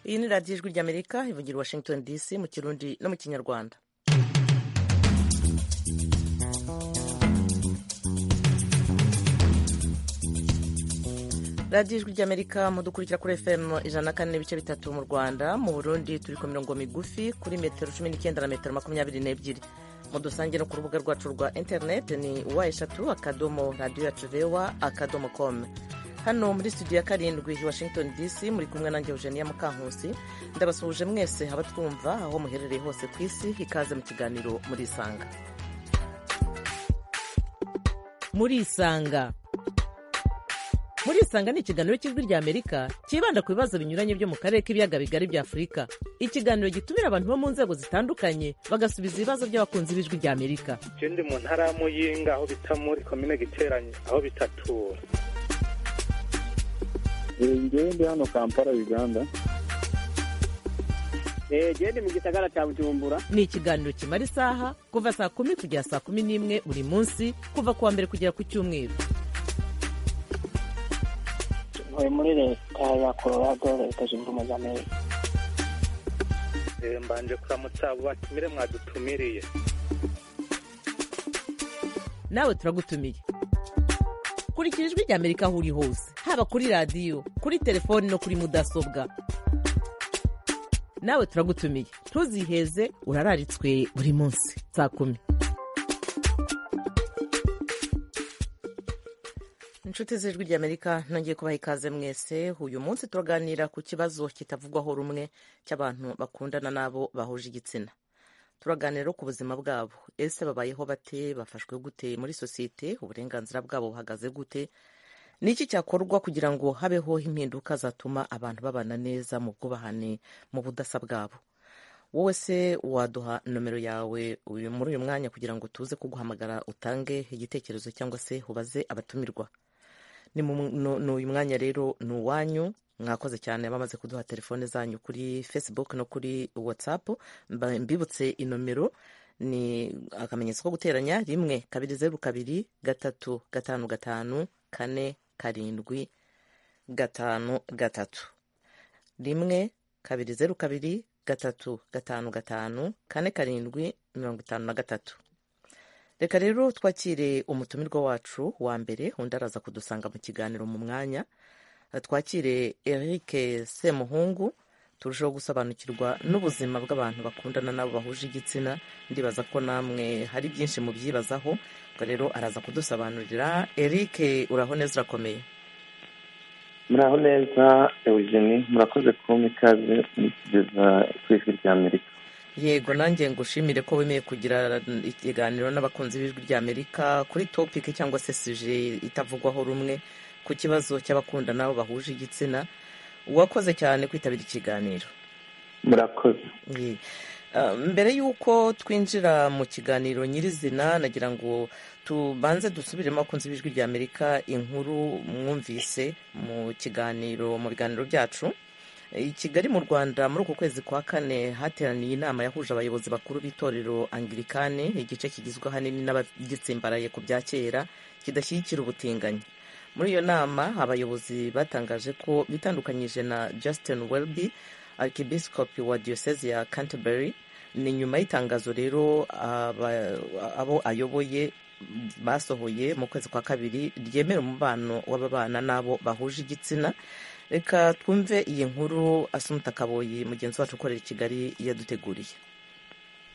iyi ni radiyo ijwi ry'amerika ivugira washington dc mu kirundi no mu kinyarwanda radiyo ijwi ry'amerika mudukurikira kuri fm ijana na kane n'ibice bitatu mu rwanda mu burundi turi ku mirongo migufi kuri metero cumi n'icyenda na metero makumyabiri n'ebyiri mu dusange no ku rubuga rwacu rwa interineti ni wa eshatu akadomo radiyo yacu vewa akadomo komu hano muri studio ya karindwi washington dc muri kumwe nanjye eugenia mukankusi ndabasuhuje mwese abatwumva aho muherereye hose ku isi ikaze mu kiganiro muri isanga muri isanga muri isanga ni ikiganiro cy'ijwi rya amerika cyibanda ku bibazo binyuranye byo mu karere k'ibiyaga bigari bya afurika ikiganiro gitumira abantu bo mu nzego zitandukanye bagasubiza ibibazo by'abakunzi b'ijwi rya amerika ikindi mu ntara ya muyinga aho bita muri komine giteranye aho bitatura njyewe ndi hano kampala uganda genda mu gisagara cya bujumbura ni ikiganiro kimara isaha kuva saa kumi kugera saa kumi n'imwe buri munsi kuva ku wa mbere kugera ku cyumweru ntuye muri leta ya colorado leta zunze ubumwe za amerika mbanje kuramutsa abo batumire mwadutumiriye nawe turagutumiye kurikira ijwi ry'amerika aho uri hose haba kuri radiyo kuri telefoni no kuri mudasobwa nawe turagutumiye ntuziheze urararitswe buri munsi saa kumi inshuti z'ijwi ry'amerika nongeye kubaha ikaze mwese uyu munsi turaganira ku kibazo kitavugwaho rumwe cy'abantu bakundana n'abo bahuje igitsina turaganira ku buzima bwabo ese babayeho bate bafashwe gute muri sosiyete uburenganzira bwabo buhagaze gute ni iki cyakorwa kugira ngo habeho impinduka zatuma abantu babana neza mu bwubahane mu budasa bwabo wowe se waduha nomero yawe uyu- muri uyu mwanya kugira ngo tuze kuguhamagara utange igitekerezo cyangwa se ubaze abatumirwa ni mu- nu- ni uyu mwanya rero ni uwanyu mwakoze cyane bamaze kuduha telefone zanyu kuri facebook no kuri whatsapp Mba- mbibutse inomero ni akamenyetso ko guteranya rimwe kabiri zeru kabiri gatatu gatanu gatanu kane karindwi gatanu gatatu rimwe kabiri zeru kabiri gatatu gatanu gatanu kane karindwi mirongo itanu na gatatu reka rero twakire umutumirwa wacu wa mbere undi araza kudusanga mu kiganiro mu mwanya twakire eric semuhungu turusheho gusobanukirwa n'ubuzima bw'abantu bakundana n'abo bahuje igitsina ndibaza ko namwe hari byinshi mubyibazaho ubwo rero araza kudusobanurira eric uraho neza urakomeye muraho neza eugenie murakoze kumpa ikaze mukigeza ku ijwi rya amerika yego nanjye ngushimire ko wemeye kugira ikiganiro n'abakunzi b'ijwi ry'amerika kuri topiki cyangwa se suje itavugwaho rumwe ku kibazo cy'abakundana abo bahuje igitsina wakoze cyane kwitabira ikiganiro murakoze Ye. Ah, mbere y'uko twinjira mu kiganiro nyirizina nagira ngo tubanze dusubiremo abakunzi b'ijwi ry'amerika inkuru mwumvise mu kiganiro mu biganiro byacu i kigali mu rwanda muri uku kwezi kwa kane hateraniye inama yahuje abayobozi bakuru b'itorero angirikani igice kigizwe ahanini n'abagitsimbaraye ku bya kera kidashyigikira ubutinganyi muri iyo nama abayobozi batangaje ko bitandukanyije na justin welby arkibiskopi wa diyoseze ya canterbury ni nyuma y'itangazo rero aba- abo ayoboye basohoye mu kwezi kwa kabiri ryemera umubano w'ababana n'abo bahuje igitsina reka twumve iyi nkuru asumuta kaboyi mugenzi wacu ukorera i kigali yaduteguriye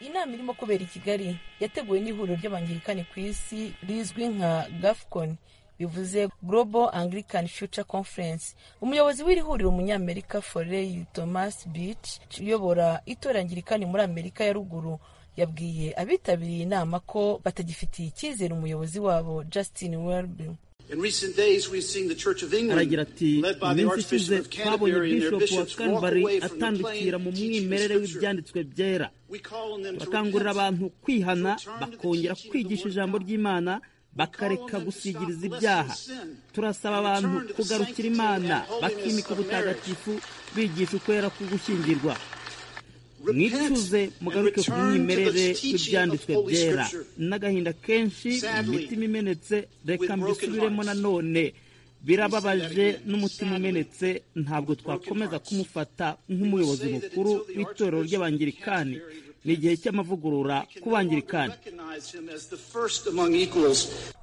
inama irimo kubera i kigali yateguwe n'ihuriro ry'abangirikani ku isi rizwi nka gafcon bivuze global anglican future conference umuyobozi w'iri huriro umunyamerika forey thomas beach uyobora itorangirikani muri amerika ya ruguru yabwiye abitabiriye inama ko batagifitiye icyizere umuyobozi wabo justin welby In recent days, we've seen the Church of England, aragira ati led by mu the minsi Archbishop ishize of twabonye Canterbury and their bishop wa bishops, walk canterbury away from the atandukira plain mu and teaching mwimerere Scripture. w'ibyanditswe byera We call on them to bakangurira repent, abantu kwihana to return to the bakongera teaching of the kwigisha Word of ijambo God. ry'imana bakareka them to gusigiriza stop ibyaha lesser sin turasaba and abantu return to the kugarukira sanctity imana and holiness bakimika of marriage. ubutagatifu bigisha ukwera ku gushyingirwa Repent mwicuze and mugaruke ku return to the mwimerere teaching of w'ibyanditswe Holy byera Scripture. n'agahinda kenshi Sadly, imitima imenetse with reka broken mbisubiremo hearts. nanone birababaje n'umutima umenetse ntabwo twakomeza kumufata nk'umuyobozi mukuru w'itorero ry'abangirikani ni igihe cy'amavugurura ku bangirikani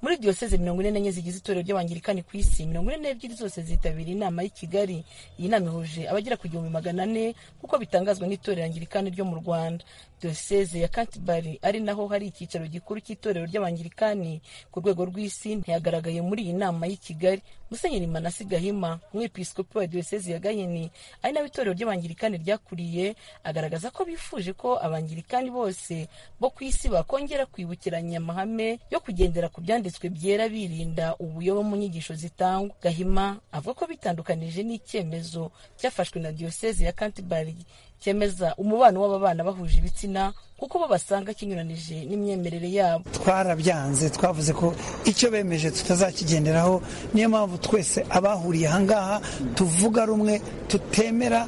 muri diyoseze mirongo ine n'enye zigize itorero ry'abangirikani ku isi mirongo ine n'ebyiri zose zitabiriye inama y'i kigali iyi nama ihuje abagera ku gihumbi magana ane nk'uko bitangazwa n'itorero angirikani ryo mu rwanda diyoseze ya kantibari ari naho hari icyicaro gikuru cy'itorero ry'abangirikani ku rwego rw'isi ntiyagaragaye muri iyi nama y'i kigali musenyeri manasi gahima umwepiskopi wa diyoseze ya gahini ari nawe itorero ry'abangirikani ryakuriye agaragaza ko bifuje ko abangirikani bose bo ku isi bakongera kwibukiranya amahame yo kugendera ku byanditswe byera birinda ubuyobe mu nyigisho zitangwa gahima avuga ko bitandukanije n'icyemezo cyafashwe na diyoseze ya kantibari cyemeza umubano w'ababana bahuje ibitsina kuko bo basanga kinyuranije n'imyemerere yabo twarabyanze twavuze ko icyo bemeje tutazakigenderaho niyo mpamvu twese abahuriye ahangaha tuvuga rumwe tutemera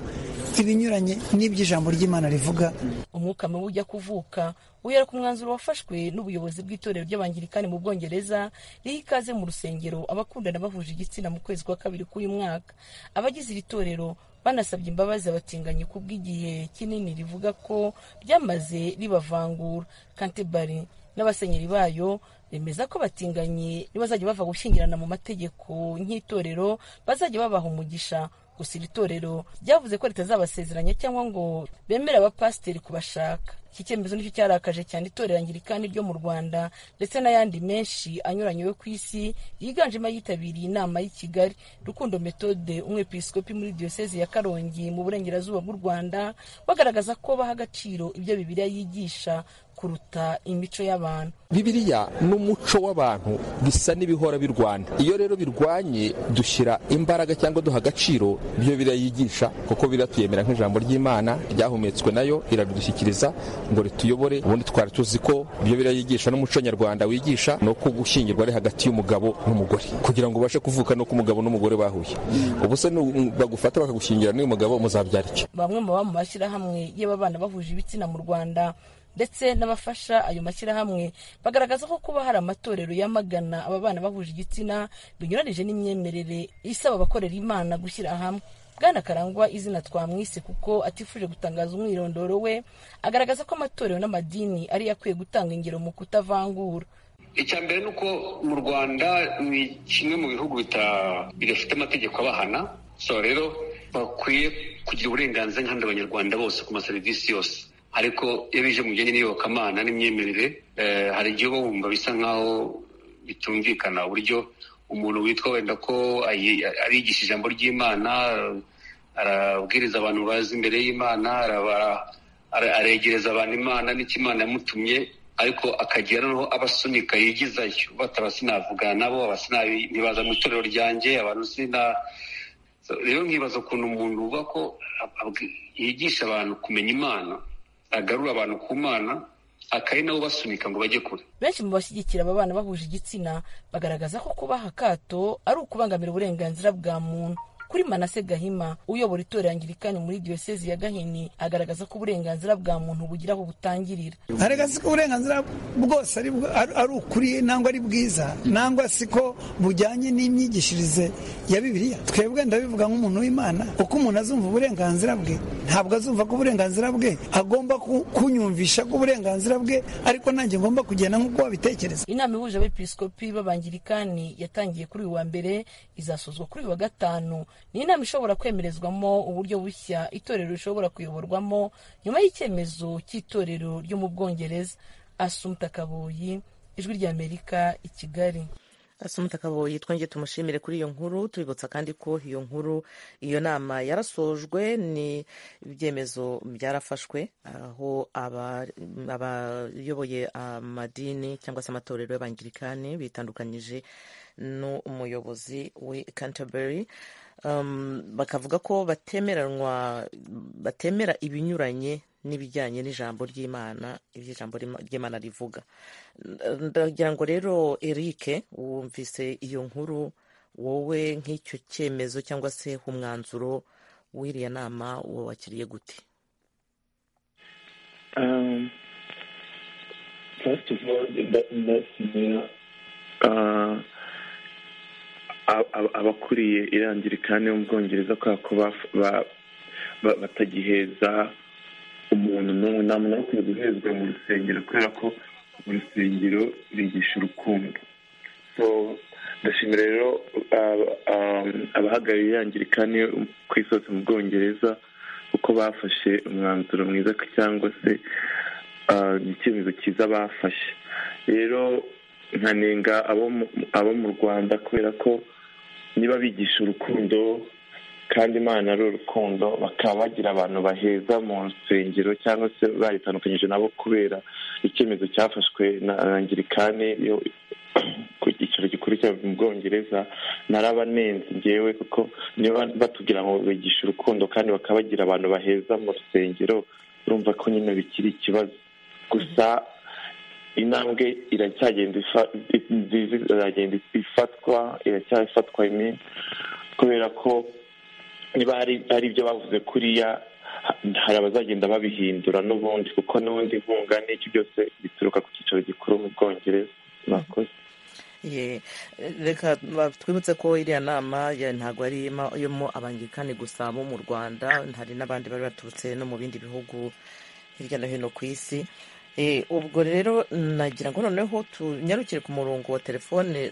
ibinyuranye n'iby'ijambo ry'imana rivuga umwuka mubi ujya kuvuka wihera ku mwanzuro wafashwe n'ubuyobozi bw'itorero ry'abangirikani mu bwongereza riha ikaze mu rusengero abakundana bahuje igitsina mu kwezi kwa kabiri k'uyu mwaka abagize iri torero banasabye imbabazi abatinganyi ku bw'igihe kinini rivuga ko ryamaze ribavangura kantebari n'abasenyeri bayo bemeza ko batinganyi nibazajya bava gushyingirana mu mategeko nk'itorero bazajya babaha umugisha gusa iri torero ryavuze ko ritazabasezeranya cyangwa ngo bemere abapasiteri kubashaka iki cyemezo nicyo cyarakaje cyane itorero angirikani ryo mu rwanda ndetse n'ayandi menshi anyuranye yo ku isi yiganjemo ayitabiriye inama y'i kigali rukundo metode umwepiskopi muri diyoseze ya karongi mu burengerazuba bw'u rwanda bagaragaza ko baha agaciro ibyo bibiliya yigisha kuruta imico y'abantu bibiriya n'umuco w'abantu bisa n'ibihora birwana iyo rero birwanye dushyira imbaraga cyangwa duha agaciro ibyo biriya yigisha kuko biratuyemera nk'ijambo ry'imana ryahumetswe nayo iradushyikiriza ngo rituyobore ubundi twari tuzi ko ibyo biriya yigisha n'umuco nyarwanda wigisha ni uko gushyingirwa ari hagati y'umugabo n'umugore kugira ngo ubashe kuvuka nuko umugabo n'umugore bahuye ubu se nu- bagufata bakagushyingira n'uyu mugabo muzabyara iki bamwe mu baba mu mashyirahamwe y'ababana bahuje ibitsina mu rwanda ndetse n'abafasha ayo mashyirahamwe bagaragaza ko kuba hari amatorero yamagana ababana bahuje igitsina binyuranije n'imyemerere isaba abakorera imana gushyira hamwe bwana karangwa izina twamwise kuko atifuje gutangaza umwirondoro we agaragaza ko amatorero n'amadini ariyo akwiye gutanga ingero mu kutavangura icya mbere ni uko mu rwanda ni kimwe mu bihugu bita- bidafite amategeko abahana so rero bakwiye kugira uburenganzira nk'abandi banyarwanda bose ku maserivisi yose ariko iyo bije mu bijyanye n'iyobokamana n'imyemerere eh, hari igihe uba wumva bisa nk'aho bitumvikana uburyo umuntu witwa wenda ko ayi- arigisha ijambo ry'imana arabwiriza abantu bazi imbere y'imana araba- ara- aregereza abantu imana n'icyo imana yamutumye ariko akagira noneho abasunika yigizayo bataba sinavugana nabo aba sinabi- ntibaza mu itorero ryanjye abantu sina So, rero nkibaza ukuntu umuntu uba ko abwi- yigisha abantu kumenya imana agarura abantu ku mana akari nabo basunika ngo bajye kure benshi mu bashyigikira aba bana bahuje igitsina bagaragaza ko kubaha akato ari ukubangamira uburenganzira bwa muntu kuri manase gahima uyobora itorero angirikani muri diyosezi ya gahini agaragaza ko uburenganzira bwa muntu bugira aho butangirira arega siko uburenganzira bwose ari bwo- ari- ari ukuri nangwa ari bwiza nangwa siko bujyanye n'imyigishirize ya bibiliya twebwe ndabivuga nk'umuntu w'imana uko umuntu azumva uburenganzira bwe ntabwo azumva ko uburenganzira bwe agomba ku- kunyumvisha ko uburenganzira bwe ariko nanjye ngomba kugenda nk'uko wabitekereza inama ihuje abepiskopi b'abangirikani yatangiye kuri uyu wa mbere izasozwa kuri uyu wa gatanu ni inama ishobora kwemerezwamo uburyo bushya itorero rishobora kuyoborwamo nyuma y'icyemezo cy'itorero ryo mu bwongereza asumta kabuyi ijwi ry'amerika i kigali asumta kaboyi twongeye tumushimire kuri iyo nkuru tubibutsa kandi ko iyo nkuru iyo nama yarasojwe ni ibyemezo byarafashwe aho aba- abayoboye amadini cyangwa se amatorero y'abangirikani bitandukanyije n'umuyobozi we canterbury Um, bakavuga ko batemeranwa batemera ibinyuranye n'ibijyanye n'ijambo ry'imana ibyo ijambo ry'Ima- ry'imana rivuga ndagira ngo rero eric wumvise iyo nkuru wowe nk'icyo cyemezo cyangwa se umwanzuro w'iriya nama wowe wakiriye gute Um, first of all, let, let me. Uh, abakuriye irangirikani yo mu bwongereza kubera ko batagiheza umuntu n'umwe nta muntu ukwiye guhezwa mu rusengero kubera ko mu rusengero bigisha urukundo so ndashimira rero abahagarariye irangirikani ku isi hose mu bwongereza kuko bafashe umwanzuro mwiza cyangwa se icyemezo cyiza bafashe rero nkanenga abo mu rwanda kubera ko niba bigisha urukundo kandi imana ari urukundo bakaba bagira abantu baheza mu nsengero cyangwa se baritandukanyije nabo kubera icyemezo cyafashwe na angirikani yo ku cyicaro gikuru cya mu bwongereza narabanenze ngewe kuko niba batubwira ngo bigisha urukundo kandi bakaba bagira abantu baheza mu rusengero urumva ko nyine bikiri ikibazo gusa intambwe iracyagenda iragenda ifatwa iracyafatwa kubera ko niba hari ibyo bavuze kuriya hari abazagenda babihindura n'ubundi kuko n'ubundi inkunga n'icyo byose bituruka ku cyicaro gikuru mu bwongereza murakoze reka twibutse ko iriya nama ntabwo ari irimo abangirikani gusa bo mu rwanda hari n'abandi bari baturutse no mu bindi bihugu hirya no hino ku isi ubwo rero nagira ngo noneho tunyarukire ku murongo wa telefone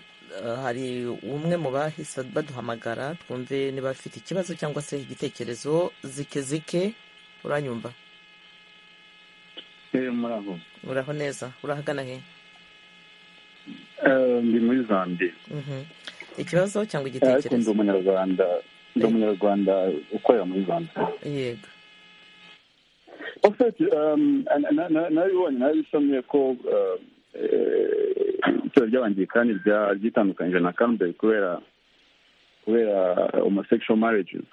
hari umwe mu bahise baduhamagara twumve niba afite ikibazo cyangwa se igitekerezo zike zike uranyumva uraho neza urahagana he ndi muri zambia ikibazo cyangwa igitekerezo ndi umunyarwanda ndi umunyarwanda ukorera muri zambia yego nabibonye nabisomye ko itoro ry'abangirikani ryitandukanyije na kambere kubera kubera homosexual marriages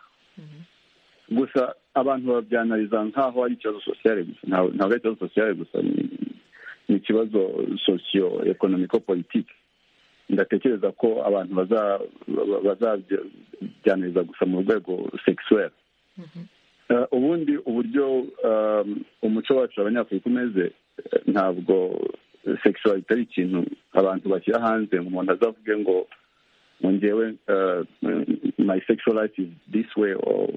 gusa abantu babyanariza nk'aho ari ikibazo sosiyale gusa ntabwo ari ikibazo sosiyale gusa ni ikibazo sosiyo ekonomiko politiki ndatekereza ko abantu bazabyaniriza gusa mu rwego sekisuweri ubundi uburyo umuco wacu abanyafurika umeze ntabwo sekisuweri itari ikintu abantu bashyira hanze umuntu azavuge ngo ngewe my sexual life is this way or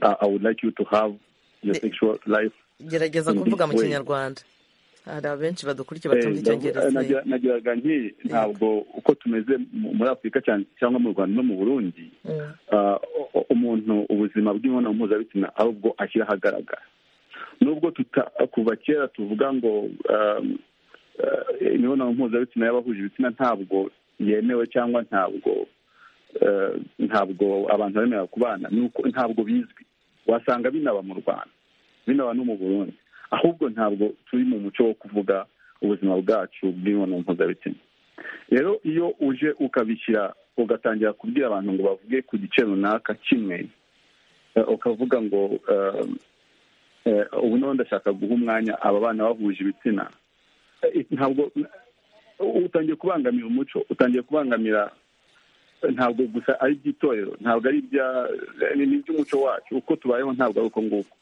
i would like you to have your sexual life gerageza kuvuga mu kinyarwanda hari abenshi badukurikiye batumva icyongereza nagiraga nti ntabwo uko tumeze muri afurika cyangwa mu rwanda no mu burundi umuntu ubuzima bw'imibonano mpuzabitsina ari ubwo ashyira ahagaragara nubwo kuva kera tuvuga ngo imibonano mpuzabitsina y'abahuje ibitsina ntabwo yemewe cyangwa ntabwo ntabwo abantu bemerewe kubana ntabwo bizwi wasanga binaba mu rwanda binaba no mu burundi ahubwo ntabwo turi mu muco wo kuvuga ubuzima bwacu bw'imibonano mpuzabitsina rero iyo uje ukabishyira ugatangira kubwira abantu ngo bavuge ku gice runaka kimwe ukavuga ngo ubu noneho ndashaka guha umwanya aba bana bahuje ibitsina ntabwo utangiye kubangamira umuco utangiye kubangamira ntabwo gusa ari iby'itorero ntabwo ari iby'umuco wacu uko tubayeho ntabwo ari uko nguko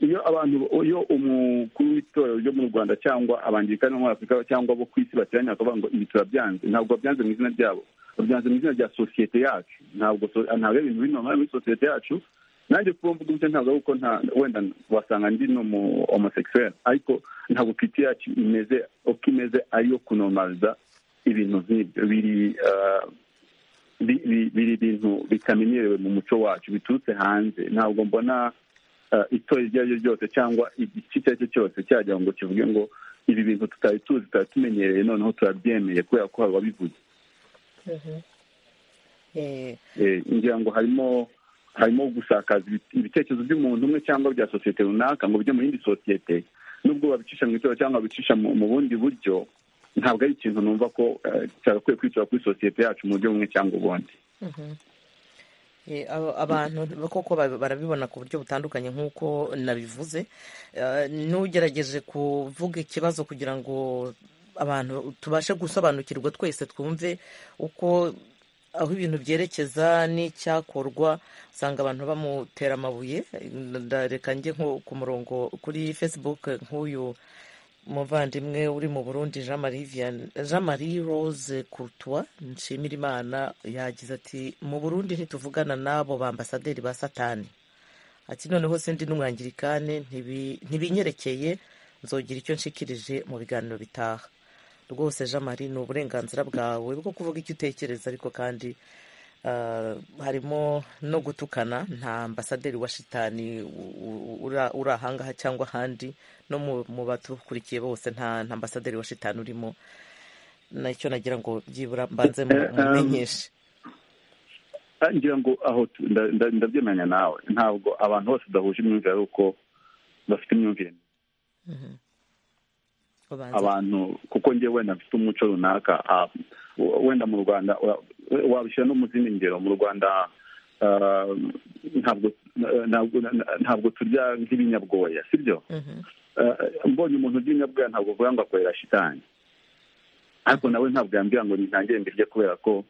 iyo abantu iyo umukuru w'itorero ryo mu rwanda cyangwa abangirikani bo muri afurika cyangwa abo ku isi bateranye bakavuga ngo ibi turabyanze ntabwo babyanze mu izina ryabo babyanze mu izina rya sosiyete yacu ntabwo ntabwo ibintu bino muri sosiyete yacu nanjye kuba mvuga gutya ntabwo ari uko wenda wasanga ndi n'umu homosekisuweri ariko ntabwo kiti yacu imeze uko imeze ariyo kunomariza ibintu nk'ibyo biri biri ibintu bitamenyerewe mu muco wacu biturutse hanze ntabwo mbona itorero iryo ari ryo ryose cyangwa igice icyo ari cyo cyose cyajya ngo kivuge ngo ibi bintu tutari tuzi tutari tumenyereye noneho turabyemeye kubera ko hari ababivuze ngira ngo harimo harimo gusakaza ibitekerezo by'umuntu umwe cyangwa bya sosiyete runaka ngo bijye mu yindi sosiyete n'ubwo babicisha mu itorero cyangwa babicisha mu bundi buryo ntabwo ari ikintu numva ko cyagakwiye kwicara kuri sosiyete yacu mu buryo bumwe cyangwa ubundi abantu koko barabibona ku buryo butandukanye nk'uko nabivuze n'ugerageje kuvuga ikibazo kugira ngo abantu tubashe gusobanukirwa twese twumve uko aho ibintu byerekeza n'icyakorwa usanga abantu bamutera amabuye ndareka njye nko ku murongo kuri facebook nk'uyu umuvandimwe uri mu burundi jean marie Vian- Jean Marie rose courtois nshimira imana yagize ati mu burundi ntituvugana n'abo bambasaderi ba satani ati noneho se ndi n'umwangirikane ntibi- ntibinyerekeye nzogira icyo nshikirije mu biganiro bitaha rwose jean marie ni uburenganzira bwawe bwo kuvuga icyo utekereza ariko kandi ah, harimo no gutukana nta ambasaderi wa shitani u- u- ura- uri ahangaha cyangwa ahandi no mu- mu badukurikiye bose nta nta ambasaderi wa shitani urimo nacyo nagira ngo byibura mbanze mu- Eh, um, mumenyeshe Ah, ngira ngo aho tu- nda- nda- ndabyemeranya nawe ntabwo abantu bose badahuje imyumvire ari uko bafite imyumvire Mhm. Ubanza. abantu kuko njyewe nafite umuco runaka ah, w- wenda mu rwanda ura- wabishyira no mu zindi ngero mu rwanda ah, ntabwo ntabwo ntabwo turya nk'ibinyabwoya sibyo Mhm. Eh, mbonye umuntu urya inyabwoya ntabwo avuga ngo akorera shitani ariko nawe ntabwo yambwira ngo ntitangire mbirye kubera ko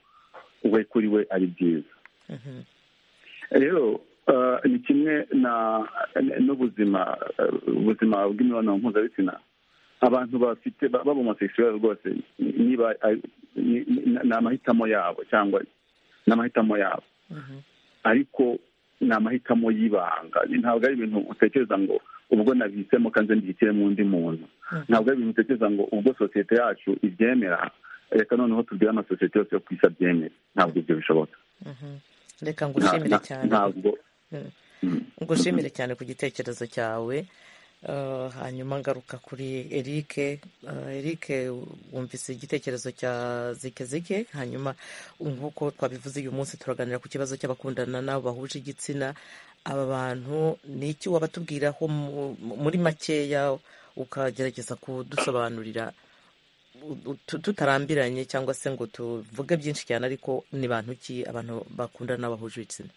we kuri we ari byiza Mhm. rero eh, ni kimwe na n'ubuzima eh, ubuzima bw'imibonano mpuzabitsina abantu bafite ba- b'abomosexuel rwose niba ari- ni ni- ni amahitamo yabo cyangwa ni amahitamo yabo ariko ni amahitamo y'ibanga ntabwo ari ibintu utekereza ngo ubwo nabisemo kandi mbihitiremo undi muntu ntabwo ari ibintu utekereza ngo ubwo sosiyete yacu ibyemera reka noneho tubwire amasosiyete yose yo ku isi abyemere ntabwo ibyo bishoboka Mhm. reka Nta- ngushimire nta- cyane ntabwo Mhm. Mm. ngushimire cyane ku gitekerezo cyawe Eh, hanyuma ngaruka kuri eric eric wumvise igitekerezo cya zike zike hanyuma nk'uko twabivuze uyu munsi turaganira ku kibazo cy'abakundana n'abo bahuje igitsina aba bantu ni iki wabatubwiraho mu- muri makeya ukagerageza kudusobanurira u- tu- tutarambiranye cyangwa se ngo tuvuge byinshi cyane ariko ni bantu ki abantu bakundana n'abahuje ibitsina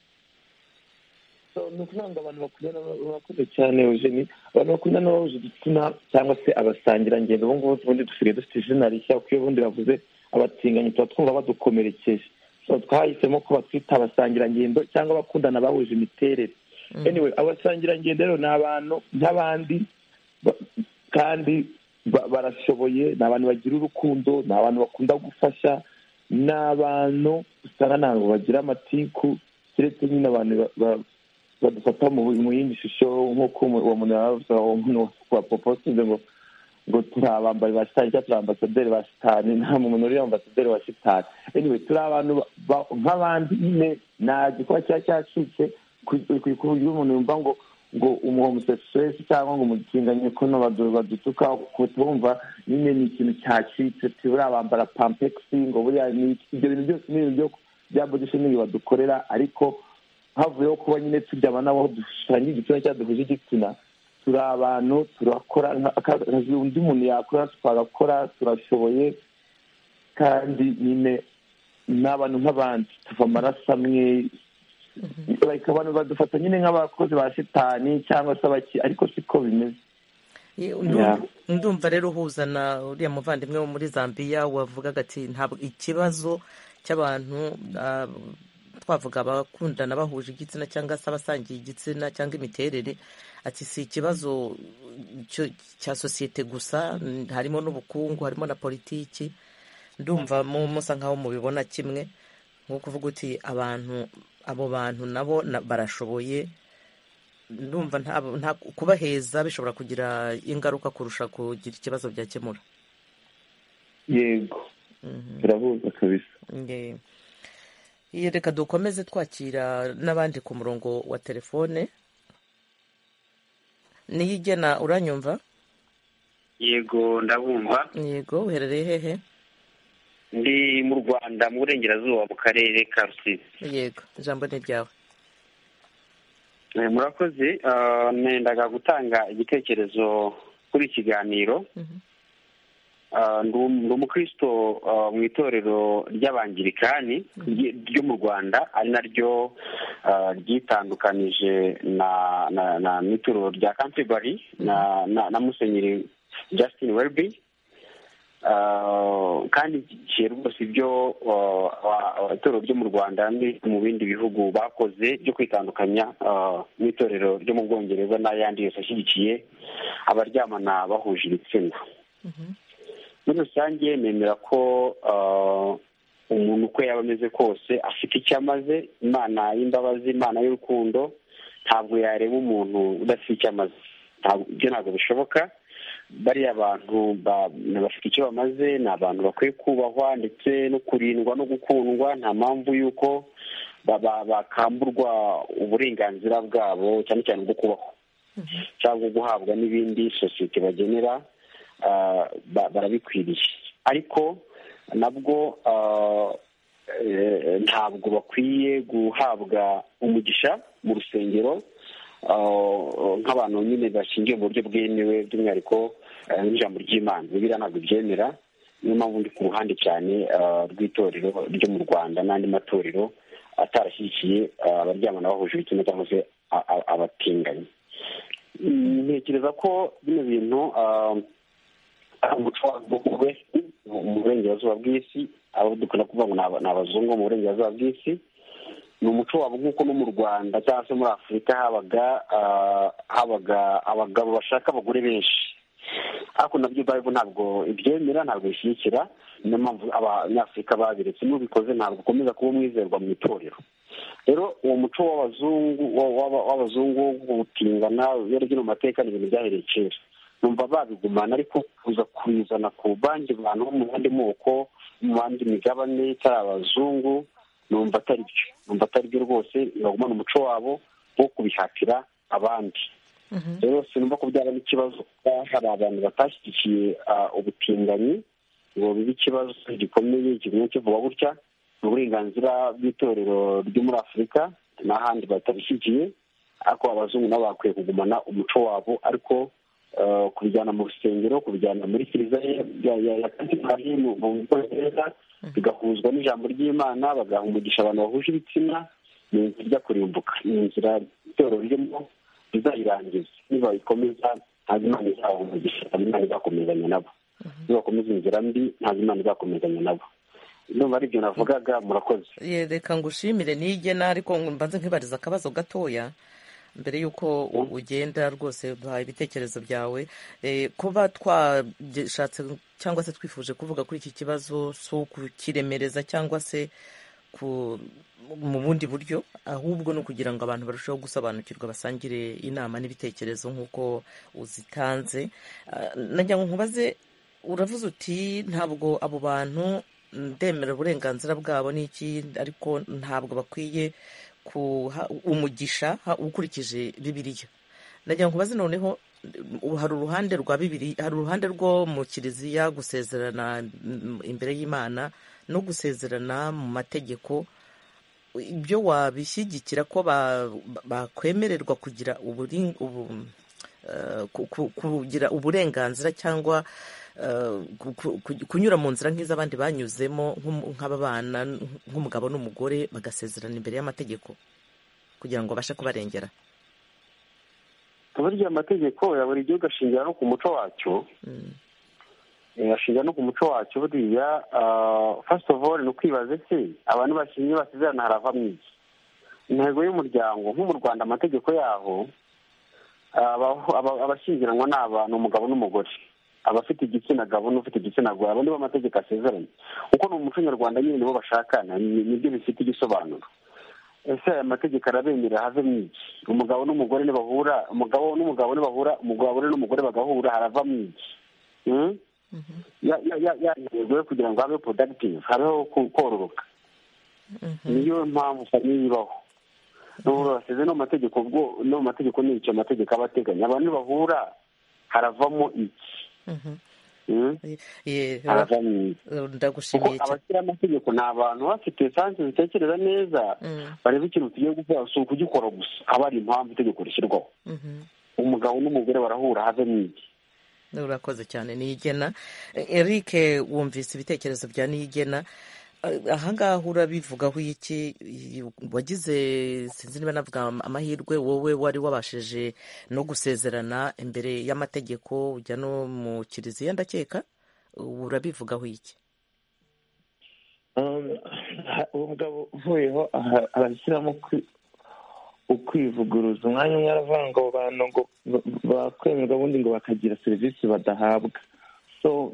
ni ukuvuga ngo abantu bakundana bakuze cyane eugenie abantu bakundana bahuje igitsina cyangwa se abasangira ngendo ubu ngubu ubundi dusigaye dufite izina rishya kuko iyo ubundi bavuze abatinganyi tuba twumva badukomerekeje So, twahisemo ko batwita abasangira ngendo cyangwa abakundana bahuje imiterere Mm. anyway abasangira ngendo rero ni abantu nk'abandi ba- kandi ba- barashoboye ni abantu bagira urukundo ni abantu bakunda gufasha ni abantu usanga ntabwo bagira amatiku keretse nyine abantu ba- ba- badufata mu mu yindi shusho nk'uko umu- uwo muntu yaravuze uwo muntu wa popo usize ngo ngo turi abambari ba shitani cyangwa turi ambasaderi ba shitani nta muntu uri ambasaderi wa shitani anyway turi abantu ba- ba- nk'abandi nyine nta gikuba kiba cyacitse ku ku- ku buryo umuntu yumva ngo ngo umuhomusexuel cyangwa ngo umutinganyi ko no badu- badutuka kutumva nyine ni ikintu cyacitse tibura bambara pampegisi ngo buriya ni iki. ibyo bintu byose ni ibintu byo- bya body shaming badukorera ariko havuyeho kuba nyine turyama n'abo dushushanya igitsina cyangwa duhuje igitsina turi abantu turakora nka- akazi undi muntu yakora twagakora turashoboye kandi nyine ni abantu nk'abandi tuva amaraso amwe like abantu badufata nyine nk'abakozi ba shitani cyangwa se abaki ariko siko bimeze Ye- Yeah. ndumva ndumva rero uhuza na uriya muvandimwe wo muri zambia wavugaga ati ntabwo ikibazo cy'abantu ah, twavuga abakundana bahuje igitsina cyangwa se abasangiye igitsina cyangwa imiterere ati si ikibazo cyo- cya sosiyete gusa n- harimo n'ubukungu harimo na politiki ndumva mu- musa nkaho mubibona kimwe nko kuvuga uti abantu abo bantu nabo na- barashoboye ndumva nta- nta- kubaheza bishobora kugira ingaruka kurusha kugira ikibazo byakemura yego birahuza kabisa Nge- Ye, reka dukomeze twakira n'abandi ku murongo wa telefone niyigena uranyumva yego ndabumva yego uherereye hehe ndi mu rwanda mu burengerazuba mu karere ka rusizi yego ijambo ni ryawe Eh, murakoze ah, nendaga gutanga igitekerezo kuri iki kiganiro Ah, ndi um- ndi umukristo ah, mu itorero ry'abangirikani rye- ryo mu rwanda ari naryo ah, ryitandukanije na na na n'itorero rya canterbury na na na musenyeri justin welby kandi igihe rwose ibyo itorero ryo mu rwanda mu bindi bihugu bakoze byo kwitandukanya n'itorero ryo mu bwongereza n'ayandi yose ashyigikiye abaryamana bahuje ibitsina muri rusange nemera ko umuntu uko yaba ameze kose afite icyo amaze imana y'imbabazi imana y'urukundo ntabwo yareba umuntu udafite icyo amaze ibyo ntabwo bishoboka bariya abantu bafite icyo bamaze ni abantu bakwiye kubahwa ndetse no kurindwa no gukundwa nta mpamvu y'uko bakamburwa uburenganzira bwabo cyane cyane bwo kubaho cyangwa guhabwa n'ibindi sosiyete bagenera barabikwiriye ariko nabwo ntabwo bakwiye guhabwa umugisha mu rusengero nk'abantu nyine bashingiye mu buryo bwemewe by'umwihariko n'ijambo ry'imana bibiriya ntabwo byemera niyo mpamvu ndi ku ruhande cyane rw'itorero ryo mu rwanda n'andi matorero atarashyigikiye abaryamana bahuje ibitsina cyangwa se abatinganyi ntekereza ko bino bintu ari umuco wagugwe mu burengerazuba bw'isi abo dukunda kuvuga ngo ni abazungu mu burengerazuba bw'isi ni umuco wabo nk'uko no mu rwanda cyangwa se muri afurika habaga habaga abagabo bashaka abagore benshi ariko nabyo bayibo ntabwo ibyemera ntabwo bishyigikira niyo mpamvu abanyafurika babiretse n'ubikoze ntabwo ukomeza kuba umwizerwa mu itorero rero uwo muco w'abazungu w'abazungu wo gutingana iyo ari mu mateka ni ibintu byahereye kera numva babigumana ariko kuza kubizana ku bandi bantu bo mu yandi moko mu bandi migabane cyari abazungu numva atari byo numva atari byo rwose bagumana umuco wabo wo kubihatira abandi rero sinumva ko byaba n'ikibazo kuba hari abantu batashyigikiye ubutinganyi ngo bibe ikibazo gikomeye kigumye kivuga gutya ni uburenganzira bw'itorero ryo muri afurika n'ahandi batabishyigikiye ariko abazungu nabo bakwiye kugumana umuco wabo ariko kubijyana mu rusengero kubijyana muri kiliziya ya katikari mu bwongereza bigahuzwa n'ijambo ry'imana bagaha umugisha abantu bahuje ibitsina ni inzira ijya kurimbuka ni inzira itoro ririmo rizayirangiza nibayikomeza ntabwo imana izaha umugisha ntabwo imana izakomezanya nabo nibakomeza inzira mbi ntabwo imana izakomezanya nabo ndumva ari ibyo navugaga murakoze reka ngushimire nigena ariko mbanze nkibariza akabazo gatoya mbere y'uko ugenda rwose duhaye ibitekerezo byawe kuba twashatse cyangwa se twifuje kuvuga kuri iki kibazo si ukukiremereza cyangwa se mu bundi buryo ahubwo ni ukugira ngo abantu barusheho gusobanukirwa basangire inama n'ibitekerezo nk'uko uzitanze nagira ngo nkubaze uravuze uti ntabwo abo bantu ndemera uburenganzira bwabo n'iki ariko ntabwo bakwiye umugisha ukurikije bibiriya nagira ngo ubaze noneho hari uruhande rwa bibiri hari uruhande rwo mu kiliziya gusezerana imbere y'imana no gusezerana mu mategeko ibyo wabishyigikira ko bakwemererwa kugira kugira uburenganzira cyangwa kunyura mu nzira nk'iz'abandi banyuzemo nk'ababana nk'umugabo n'umugore bagasezerana imbere y'amategeko kugira ngo babashe kubarengera burya amategeko ya buri gihugu ashingira no ku muco wacyo ashingira no ku muco wacyo buriya fasiti ofu ni ukwibaza se abantu bashingiye basezerana haravamo iki intego y'umuryango nko mu rwanda amategeko yaho abashyingiranwa ni abantu umugabo n'umugore abafite igitsina gabo n'ufite igitsina gore abo nibo amategeko asezeranye kuko ni umuco nyarwanda nyine nibo bashakana nibyo bifite igisobanuro ese aya mategeko arabemera havemo iki umugabo n'umugore ntibahura umugabo n'umugabo ntibahura umugore n'umugore bagahura haravamo iki yantego yo kugira ngo habe porodagitivu habeho kororoka niyo mpamvu famiye ibaho baseze no mu mategeko no mu mategeko ni icyo amategeko aba ateganya abantu bahura haravamo iki ndagushimiye abashyira amategeko ni abantu bafite esanse zitekereza neza bareba ikintu tugiye gukora si ukugikora gusa haba hari impamvu itegeko rishyirwaho umugabo n'umugore barahura havemo iki urakoze cyane niyigena eric wumvise ibitekerezo bya niyigena ahangaha urabivugaho iki wagize sinzi niba navuga amahirwe wowe wari wabashije no gusezerana imbere y'amategeko ujya no mu kiliziya ndakeka urabivugaho iki uwo mugabo uvuyeho arashyiramo ukwivuguruza umwanya umwe aravuga ngo bantu ngo bakwemerwa ubundi ngo bakagira serivisi badahabwa so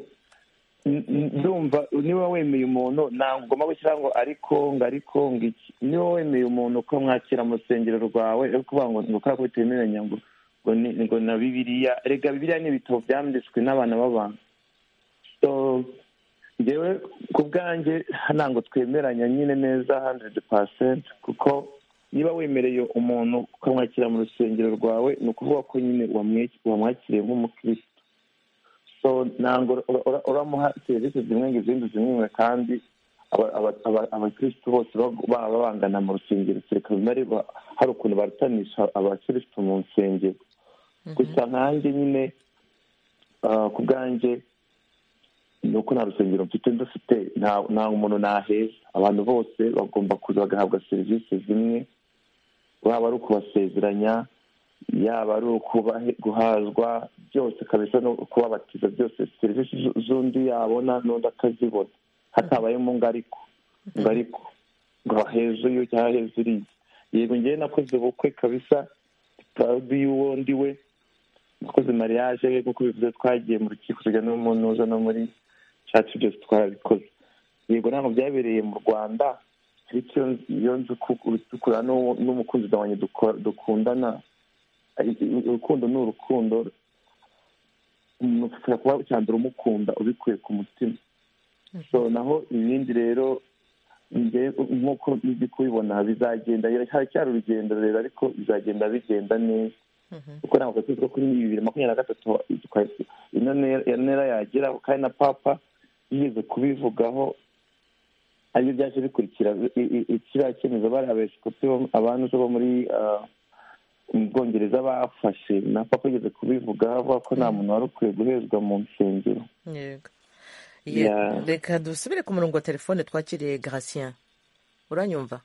ndumva niba wemeye umuntu ntabwo ugomba gushyiraho ngo ariko ngo ariko ngo iki niba wemeye umuntu ko mwakira mu rusengero rwawe ari kuvuga ngo ngo kubera ko bitemeranya ngo ngo na bibiriya rega bibiriya ni ibitabo byanditswe n'abana b'abantu so ngewe ku bwanjye ntabwo twemeranya nyine neza handiridi pasenti kuko niba wemereye umuntu ukamwakira mu rusengero rwawe ni ukuvuga ko nyine wamwakiriye nk'umukirisitu so ntabwo uramuha serivisi zimwe ngo izindi zimwe kandi abakirisitu bose baba bangana mu rusengero kereka bari hari ukuntu barutanisha abakirisitu mu nsengero gusa nkanjye nyine ku bwanjye ni uko nta rusengero mfite ndufite nta muntu naheza abantu bose bagomba kuza bagahabwa serivisi zimwe waba ari ukubasezeranya yaba ari guhazwa byose kabisa no kubabatiza byose serivisi z'undi yabona n'undi akazibona hatabayemo ngo ariko ngo ariko ngo haheze uyu cyangwa haheze uriya yego ngewe nakoze ubukwe kabisa puradi y'uwo ndi we nakoze mariage nk'uko bivuze twagiye mu rukiko tujya no mu ntuza no muri cyacu byose twarabikoze yego ntabwo byabereye mu rwanda ariko iyo nzi dukura n'umukunzi wanjye dukundana urukundo ni urukundo umuntu kuba cya mbere umukunda ubikuye ku mutima so naho ibindi rero nk'uko ndi kubibona bizagenda haracyari urugendo rero ariko bizagenda bigenda neza kuko ntabwo tuzi ko kuri bibiri makumyabiri na gatatu ino ntera yagira kandi na papa yigeze kubivugaho aribyo byaje bikurikira kiriya cyemezo bari abepisikopi abantu bo muri mu bwongereza bafashe na papa yigeze kubivugaho avuga ko nta muntu wari ukwiye guhezwa mu nsengero reka dusubire ku murongo wa telefone twakiriye garatien uranyumva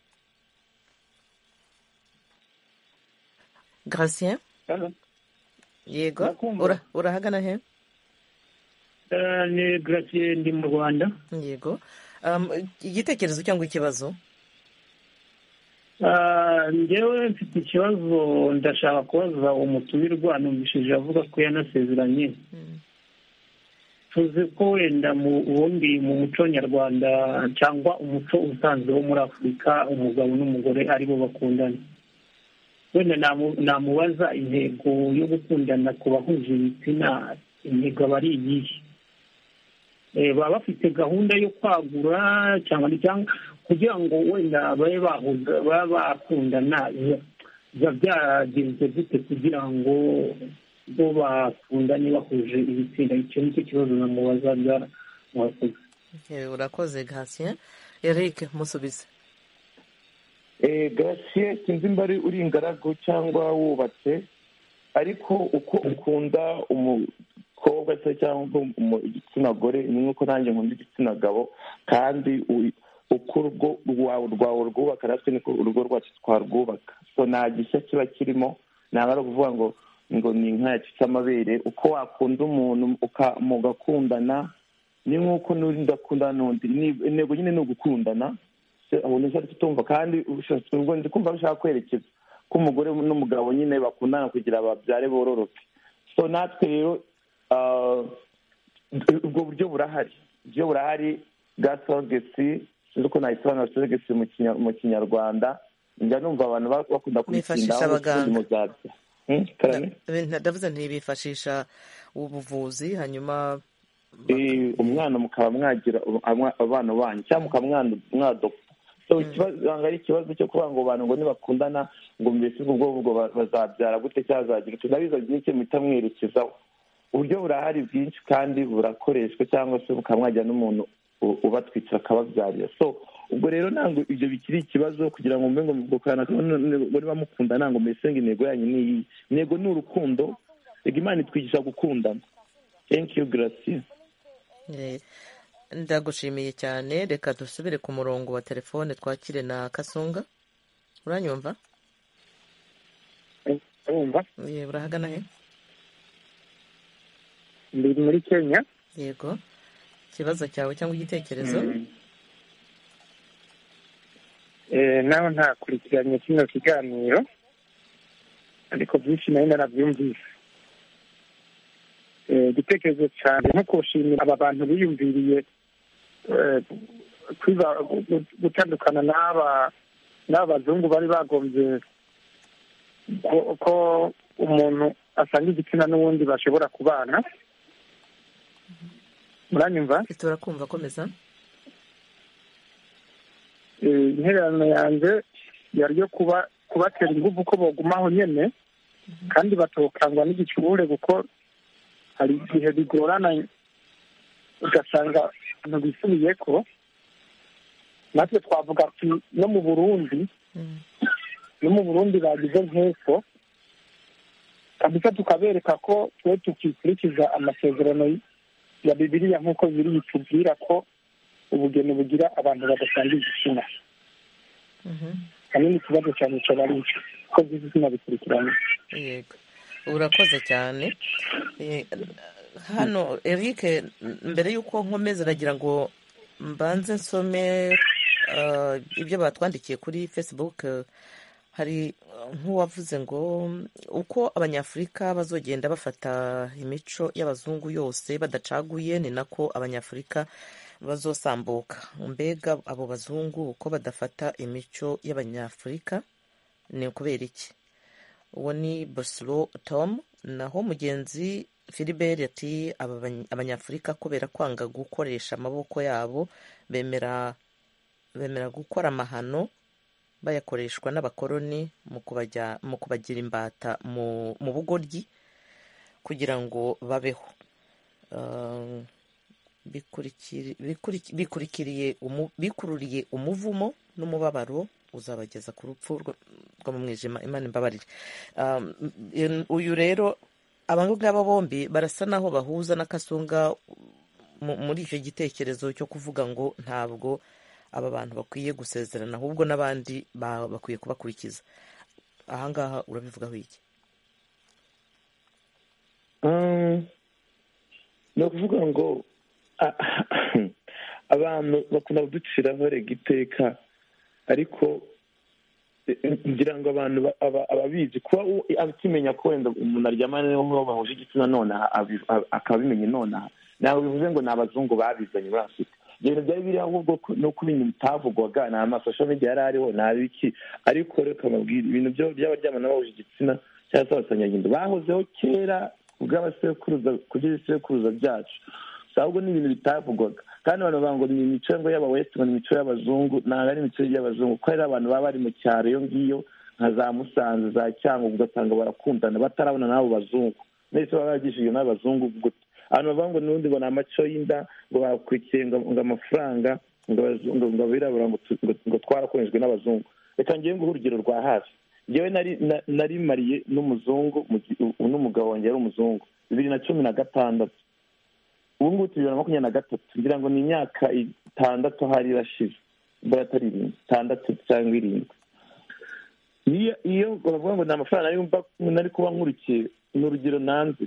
garatien yego urahagana he ni garatien ndi mu rwanda yego igitekerezo cyangwa ikibazo ngewe mfite ikibazo ndashaka kubaza umutumirwa numvishije avuga ko yanasezeranye tuzi ko wenda mu wundi mu muco nyarwanda cyangwa umuco usanzwe wo muri afurika umugabo n'umugore aribo bakundana wenda namubaza intego yo gukundana ku bahuje ibitsina intego aba ari iyihe baba bafite gahunda yo kwagura cyangwa kugira ngo wenda babe bakundana biba byagenze gute kugira ngo bo bakundane bahuje ibitsina icyo nicyo kibazo namubazaga mwakoze urakoze gasiye eric musubize gasiye sinzi mba uri ingaragu cyangwa wubatse ariko uko ukunda umukobwa se cyangwa igitsina gore ni nk'uko nanjye nkunda igitsina gabo kandi uko urugo rwawe rwawe rwubaka natwe niko urugo rwacu twarwubaka so nta gishya kiba kirimo ntabwo ari ukuvuga ngo ngo ni inka yacitse amabere uko wakunda umuntu mugakundana ni nk'uko n'uri ndakunda n'undi intego nyine ni ugukundana ubona icyo ari tumva kandi ndi kumva bishaka kwerekeza ko umugore n'umugabo nyine bakundana kugira babyare bororoke so natwe rero ubwo buryo burahari buryo burahari bwa sogesi sinzi ko nayisobanura sogesi mu kinyarwanda njya numva abantu bakunda kuyikindaho mu zabyo ndavuze ntibifashisha ubuvuzi hanyuma umwana mukaba mwagira abana banyu cyangwa mukaba mwadopa ntabwo ari ikibazo cyo kuvuga ngo abantu ngo ntibakundana ngo mbese ubwo ubwo bazabyara gute cyangwa zagira utu ndabizi byinshi muhita mwerekezaho uburyo burahari bwinshi kandi burakoreshwa cyangwa se bukaba mwajyana n'umuntu ubatwikira akababyarira so ubwo rero ntabwo ibyo bikiri ikibazo kugira ngo mbe ngo mukanaka ngo niba mukunda ntabwo mbese ngo intego yanyu ni iyi intego ni urukundo reka imana itwigisha gukundana thank you gracia ndagushimiye cyane reka dusubire ku murongo wa telefone twakire na kasunga uranyumva urahagana he ndi muri kenya yego ikibazo cyawe cyangwa igitekerezo nawe ntakurikiranye kino kiganiro ariko byinshi nayo narabyumvise igitekerezo cyane nko kushimira aba bantu biyumviriye gutandukana n'aba n'aba bazungu bari bagombye ko umuntu asanga igitsina n'ubundi bashobora kubana muranyumva turakumva komeza intererano yanjye yari yo kuba kubatera ingufu ko bagumaho nyine kandi batokangwa n'igicurure kuko hari igihe bigorana ugasanga abantu bisubiye ko natwe twavuga ati no mu burundi no mu burundi bagize nk'uko kabisa tukabereka ko twe tukikurikiza amasezerano ya bibiliya nk'uko biri bitubwira ko ubugeni bugira abantu badasanga igitsina kanini ikibazo cyane cyane ari icyo ko igitsina bikurikiranye yego urakoze cyane Eh, hano eric mbere y'uko nkomeza aragira ngo mbanze nsome eh, ibyo batwandikiye kuri facebook hari eh, nk'uwavuze ngo uko abanyafurika bazogenda bafata imico y'abazungu yose badacaguye ni nako abanyafurika bazosambuka mbega abo bazungu uko badafata imico y'abanyafurika ni ukubera iki uwo ni bosiro Tom naho mugenzi Philbert ati aba bany- abanyafurika kubera kwanga gukoresha amaboko yabo bemera bemera gukora amahano bayakoreshwa n'abakoloni mu kubajya- mu kubagira imbata mu mu bugoryi kugira ngo babeho Ah, bikurikiri- bikuriki- bikurikiriye umu- bikururiye umuvumo n'umubabaro uzabageza ku rupfu rwo rwo mu mwijima imana imbabarire Um, in- uyu rero aba ngaba bombi barasa naho bahuza na kasunga mu- muri icyo gitekerezo cyo kuvuga ngo ntabwo aba bantu bakwiye gusezerana ahubwo n'abandi ba- bakwiye kubakurikiza ahangaha urabivugaho iki ni ukuvuga ngo a- abantu bakunda kuduciraho regiteka ariko eh, ngira ngo abantu ba- aba- ababizi kuba u- akimenya ko wenda umuntu aryamana n'uwo bahuje igitsina nonaha abi- a- akaba abimenye nonaha ntabwo bivuze ngo ni abazungu babizanye muri afurika ibyo bintu byari biri ahubwo ko- no kuba ibintu bitavugwaga ni amasosho media yari ariho ni abiki ariko reka mbabwire ibintu byo by'abaryamana bahuje igitsina cyangwa se abasanyagindo bahozeho kera ku bw'abasekuruza ku by'ibisekuruza byacu So, ahubwo ni ibintu bitavugwaga kandi abantu bavuga ngo ni imico ngo y'abawesi ngo ni imico y'abazungu ntabwo ari imico y'abazungu kuko hari abantu baba bari mu cyaro iyo ngiyo nka za musanze za cyangugu ugasanga barakundana batarabona n'abo bazungu mwese baba baragishijwe n'abazungu gute abantu bavuga ngo n'ubundi ngo ni amaco y'inda ngo bakurikiye ngo ngo amafaranga ngo abazungu- ngo abirabura ngo tu- ngo- ngo twarakoreshejwe n'abazungu reka ngewe nguhe urugero rwa hafi ngewe nari na- nari mariye n'umuzungu mu gi- u- n'umugabo wanjye yari umuzungu bibiri na cumi na gatandatu ubu ngubu turi bibiri na makumyabiri na gatatu ngira ngo ni imyaka itandatu hari irashize mbere atari irindwi itandatu cyangwa irindwi iyo iyo bavuga ngo ni amafaranga nari mba- nari kuba nkurikiye ni urugero nanze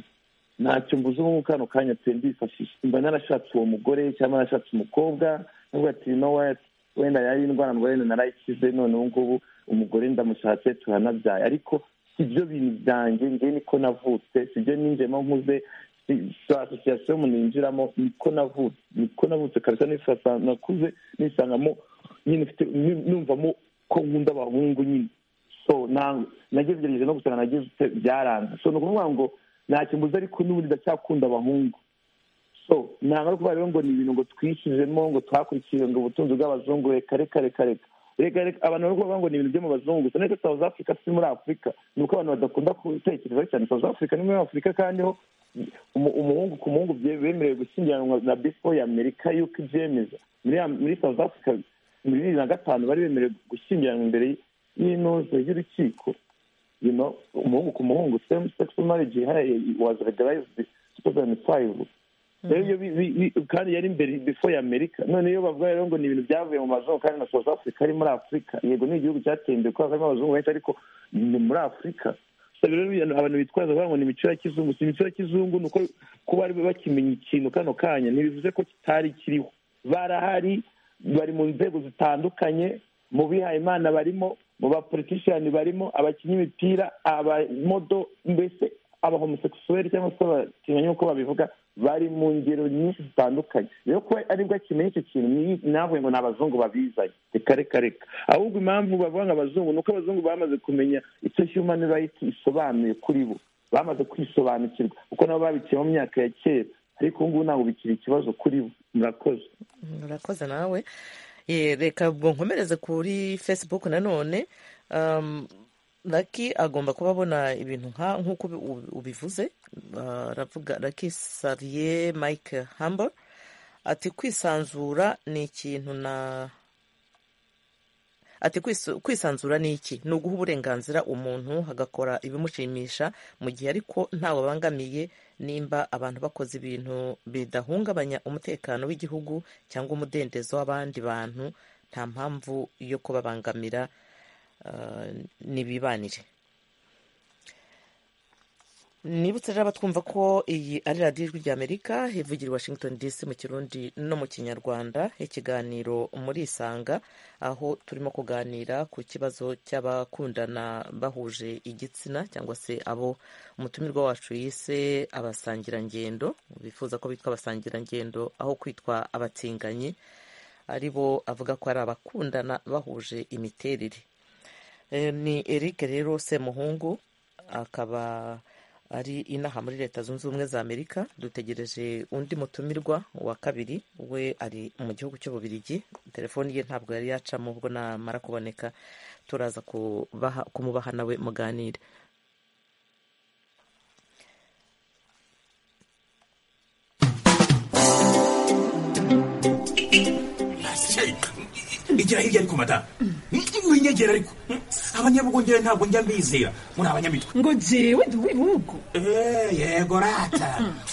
ntacyo mbuze ubu ngubu kano kanya pe ndifashisha mba narashatse uwo mugore cyangwa narashatse umukobwa nubwo ati no wati wenda yari indwara mugore wenda narayikize none ubu ngubu umugore ndamushatse turanabyaye ariko si byo bintu byanjye ngewe niko navutse si byo ninjemo nkuze si- si asosiyasiyo umuntu yinjiramo niko navutse niko navutse kabisa nisasa nakuze nisangamo nyine mfite nu- numvamo ko nkunda abahungu nyine so na- nagerageje no gusanga nagize byaranze so ni ukuvuga ngo ntacyo mbuze ariko n'ubundi ndacyakunda abahungu so ntabwo ari ukuvuga rero ngo ni ibintu ngo twishyizemo ngo twakurikiye ngo ubutunzi bw'abazungu reka reka reka reka reka reka abantu bari kuvuga ngo ni ibintu byo mu bazungu gusa neza south africa si muri afurika ni uko abantu badakunda gutekereza cyane south africa ni muri afurika kandi ho umu- umuhungu ku muhungu bye- bemerewe gushyingiranwa na bifo ya amerika yuko ibyemeza muri Am- muri south africa muri bibiri na gatanu bari bemerewe gushyingiranwa imbere y'inoze y'urukiko you know umuhungu ku muhungu same sex marriage ihari- was legalized 2005 rero iyo bi- bi- bi- kandi yari imbere before ya amerika none iyo bavuga rero ngo ni ibintu byavuye mu mazungu kandi na south africa ari muri afurika yego ni igihugu cyateye imbere kubera ko harimo abazungu benshi ariko ni muri afurika abantu bitwaza bavuga ngo ni imico ya kizungu si imico ya kizungu ni uko kuba bari bakimenya ikintu kano kanya ntibivuze ko kitari kiriho barahari bari mu nzego zitandukanye mu bihayimana barimo mu bapolitishiyani barimo abakinnyi imipira abamodo mbese abahomosekisuweri cyangwa se abakinnyi uko babivuga bari mu ngero nyinshi zitandukanye rero kuba aribwo akimenya icyo kintu navuye ngo ni abazungu babizanye reka reka reka ahubwo impamvu bavuga ngo abazungu ni uko abazungu bamaze kumenya icyo human rights isobanuye kuri bo bamaze kwisobanukirwa kuko nabo babiciye mu myaka ya kera ariko ubu ngubu ntabwo bikiri ikibazo kuri bo murakoze murakoze nawe Eh, reka ubwo nkomereze kuri facebook nanone um, laki agomba kuba abona ibintu nka nk'uko ubi- ubi- ubivuze Ah, aravuga laki sarie mike humble ati kwisanzura ni ikintu na ati "Kwisu- kwisanzura ni iki ni uguha uburenganzira umuntu agakora ibimushimisha mu gihe ariko ntawe abangamiye nimba abantu bakoze ibintu bidahungabanya umutekano w'igihugu cyangwa umudendezo w'abandi bantu nta mpamvu yo kubabangamira ah, n'ibibanire nibutse rero abatwumva ko iyi ari radiyo ijwi ry'amerika ivugira i washington dc mu kirundi no mu kinyarwanda ikiganiro muri isanga aho turimo kuganira ku kibazo cy'abakundana bahuje igitsina cyangwa se abo umutumirwa wacu yise abasangirangendo bifuza ko bitwa abasangirangendo aho kwitwa abatinganyi ari bo avuga ko ari abakundana bahuje imiterere Eh, ni eric rero semuhungu akaba ari inaha muri leta zunze ubumwe za amerika dutegereje undi mutumirwa wa kabiri we ari mu gihugu cy'ububirigi telefoni ye ntabwo yari yacamo ubwo namara kuboneka turaza kubaha- kumubaha nawe muganire igira hirya ariko madamu winyegera ariko abanyabugongere ntabwo njya mbizera muri abanyamitwe ngo jewe ndi uw'ibihugu Eh, yego rata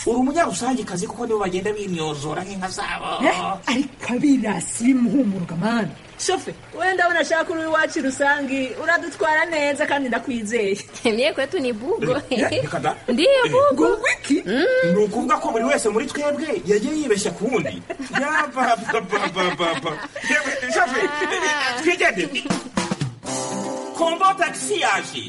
uri umunyarusangikazi kuko nibo bagenda binyozora nk'inka zabo Eh, ariko abirasi muhumuruka mani shofe wenda unashaka uri iwacu rusangi uradutwara neza kandi ndakwizeye mye kwetu ni bugo reka da ndiyo bugo wiki ni ukuvuga ko buri wese muri twebwe yagiye yibeshya ku wundi yabababababa twigendere kombo tagisi yaje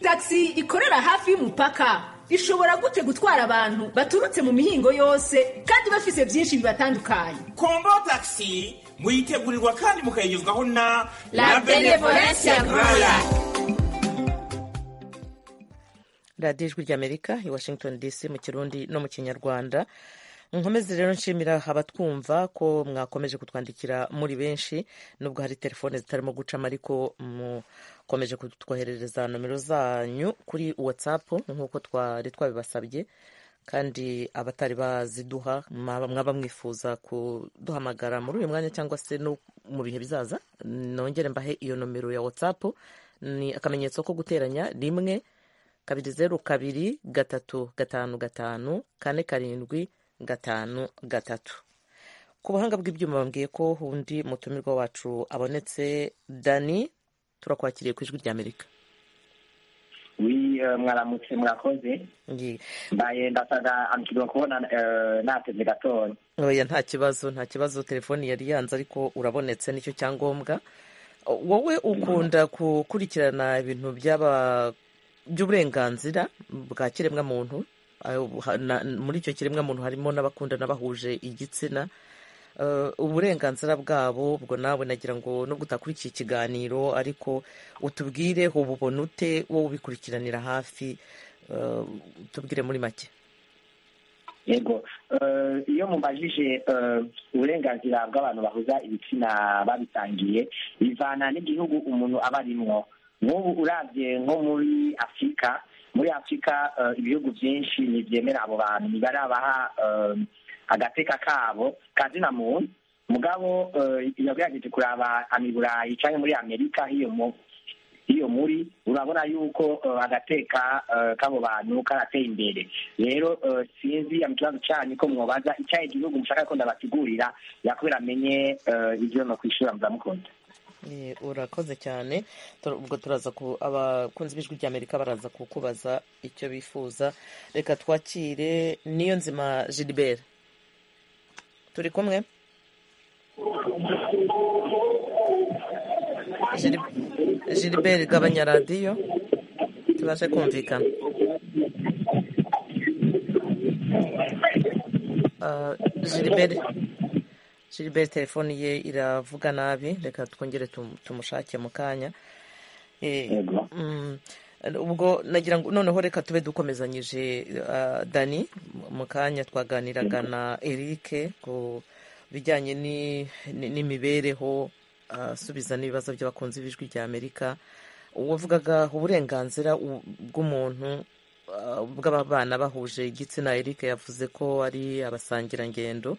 tagisi ikorera hafi y'umupaka ishobora gute gutwara abantu baturutse mu mihingo yose kandi bafise byinshi bibatandukanye kombo tagisi muyitegurirwa kandi mukayigezwaho na La Benevolencia Grola. radiyo ijwi ry'amerika i washington dc mu kirundi no mu kinyarwanda nkomeze rero nshimira abatwumva ko mwakomeje kutwandikira muri benshi nubwo hari telefone zitarimo gucamo ariko mukomeje kutwoherereza nomero zanyu kuri whatsapp nk'uko twari twabibasabye kandi abatari baziduha mwaba mwaba mwifuza kuduhamagara muri uyu mwanya cyangwa se no mu bihe bizaza nongere mbahe iyo nomero ya whatsapp ni akamenyetso ko guteranya rimwe kabiri zeru kabiri gatatu gatanu gatanu kane karindwi gatanu gatatu ku buhanga bw'ibyuma bambwiye ko undi mutumirwa wacu abonetse dani turakwakiriye ku ijwi ry'amerika wi eh, mwaramutse murakoze mbaye ndasaga amukirwa kubona eh, natevye gatoya oya nta kibazo nta kibazo telefoni yari yanze ariko urabonetse nicyo cyangombwa wowe ukunda gukurikirana ibintu by'aba by'uburenganzira bwa kiremwamuntu ayo ha- na- muri icyo kiremwamuntu harimo n'abakundana bahuje igitsina Eh, uburenganzira bwabo ubwo nawe nagira ngo nubwo utakurikiye ikiganiro ariko utubwire ububona ute wowe ubikurikiranira hafi eh, utubwire muri make yego eh, iyo mubajije eh, uburenganzira bw'abantu bahuza ibitsina babitangiye bivana n'igihugu umuntu aba arimwo nk'ubu uravye nko muri afurika muri afurika eh, ibihugu byinshi ntibyemera abo bantu ntibarabaha eh, agateka kabo kazina muntu mugabo eh, yagerageje kuraba amiburayi canke muri amerika hiyo mu iyo muri urabona yuko eh, agateka eh, k'abo bantu karateye imbere rero eh, sinzi ya kibazo cyanyu ko mwobaza icyaye igihugu mushaka ko ndabasigurira yakubera amenye eh, ibyo no kwishura muzamukunda urakoze cyane Tura- ubwo turaza ku abakunzi b'ijwi ry'amerika baraza kukubaza icyo bifuza reka twakire niyo nzima gilibert turi kumwe Gili- gilibert gabanya radiyo tubashe kumvikana Ah, gilibert gilbert telefone ye iravuga nabi reka twongere tum- tumushake mu kanya Eh, mm, ubwo nagira ngo noneho reka tube dukomezanyije ah, dani mu kanya twaganiraga na eric ku bijyanye ni- ni- n'imibereho ah, asubiza n'ibibazo by'abakunzi b'ijwi ry'amerika wavugaga uburenganzira u- bw'umuntu ah, bw'ababana bahuje igitsina eric yavuze ko ari abasangirangendo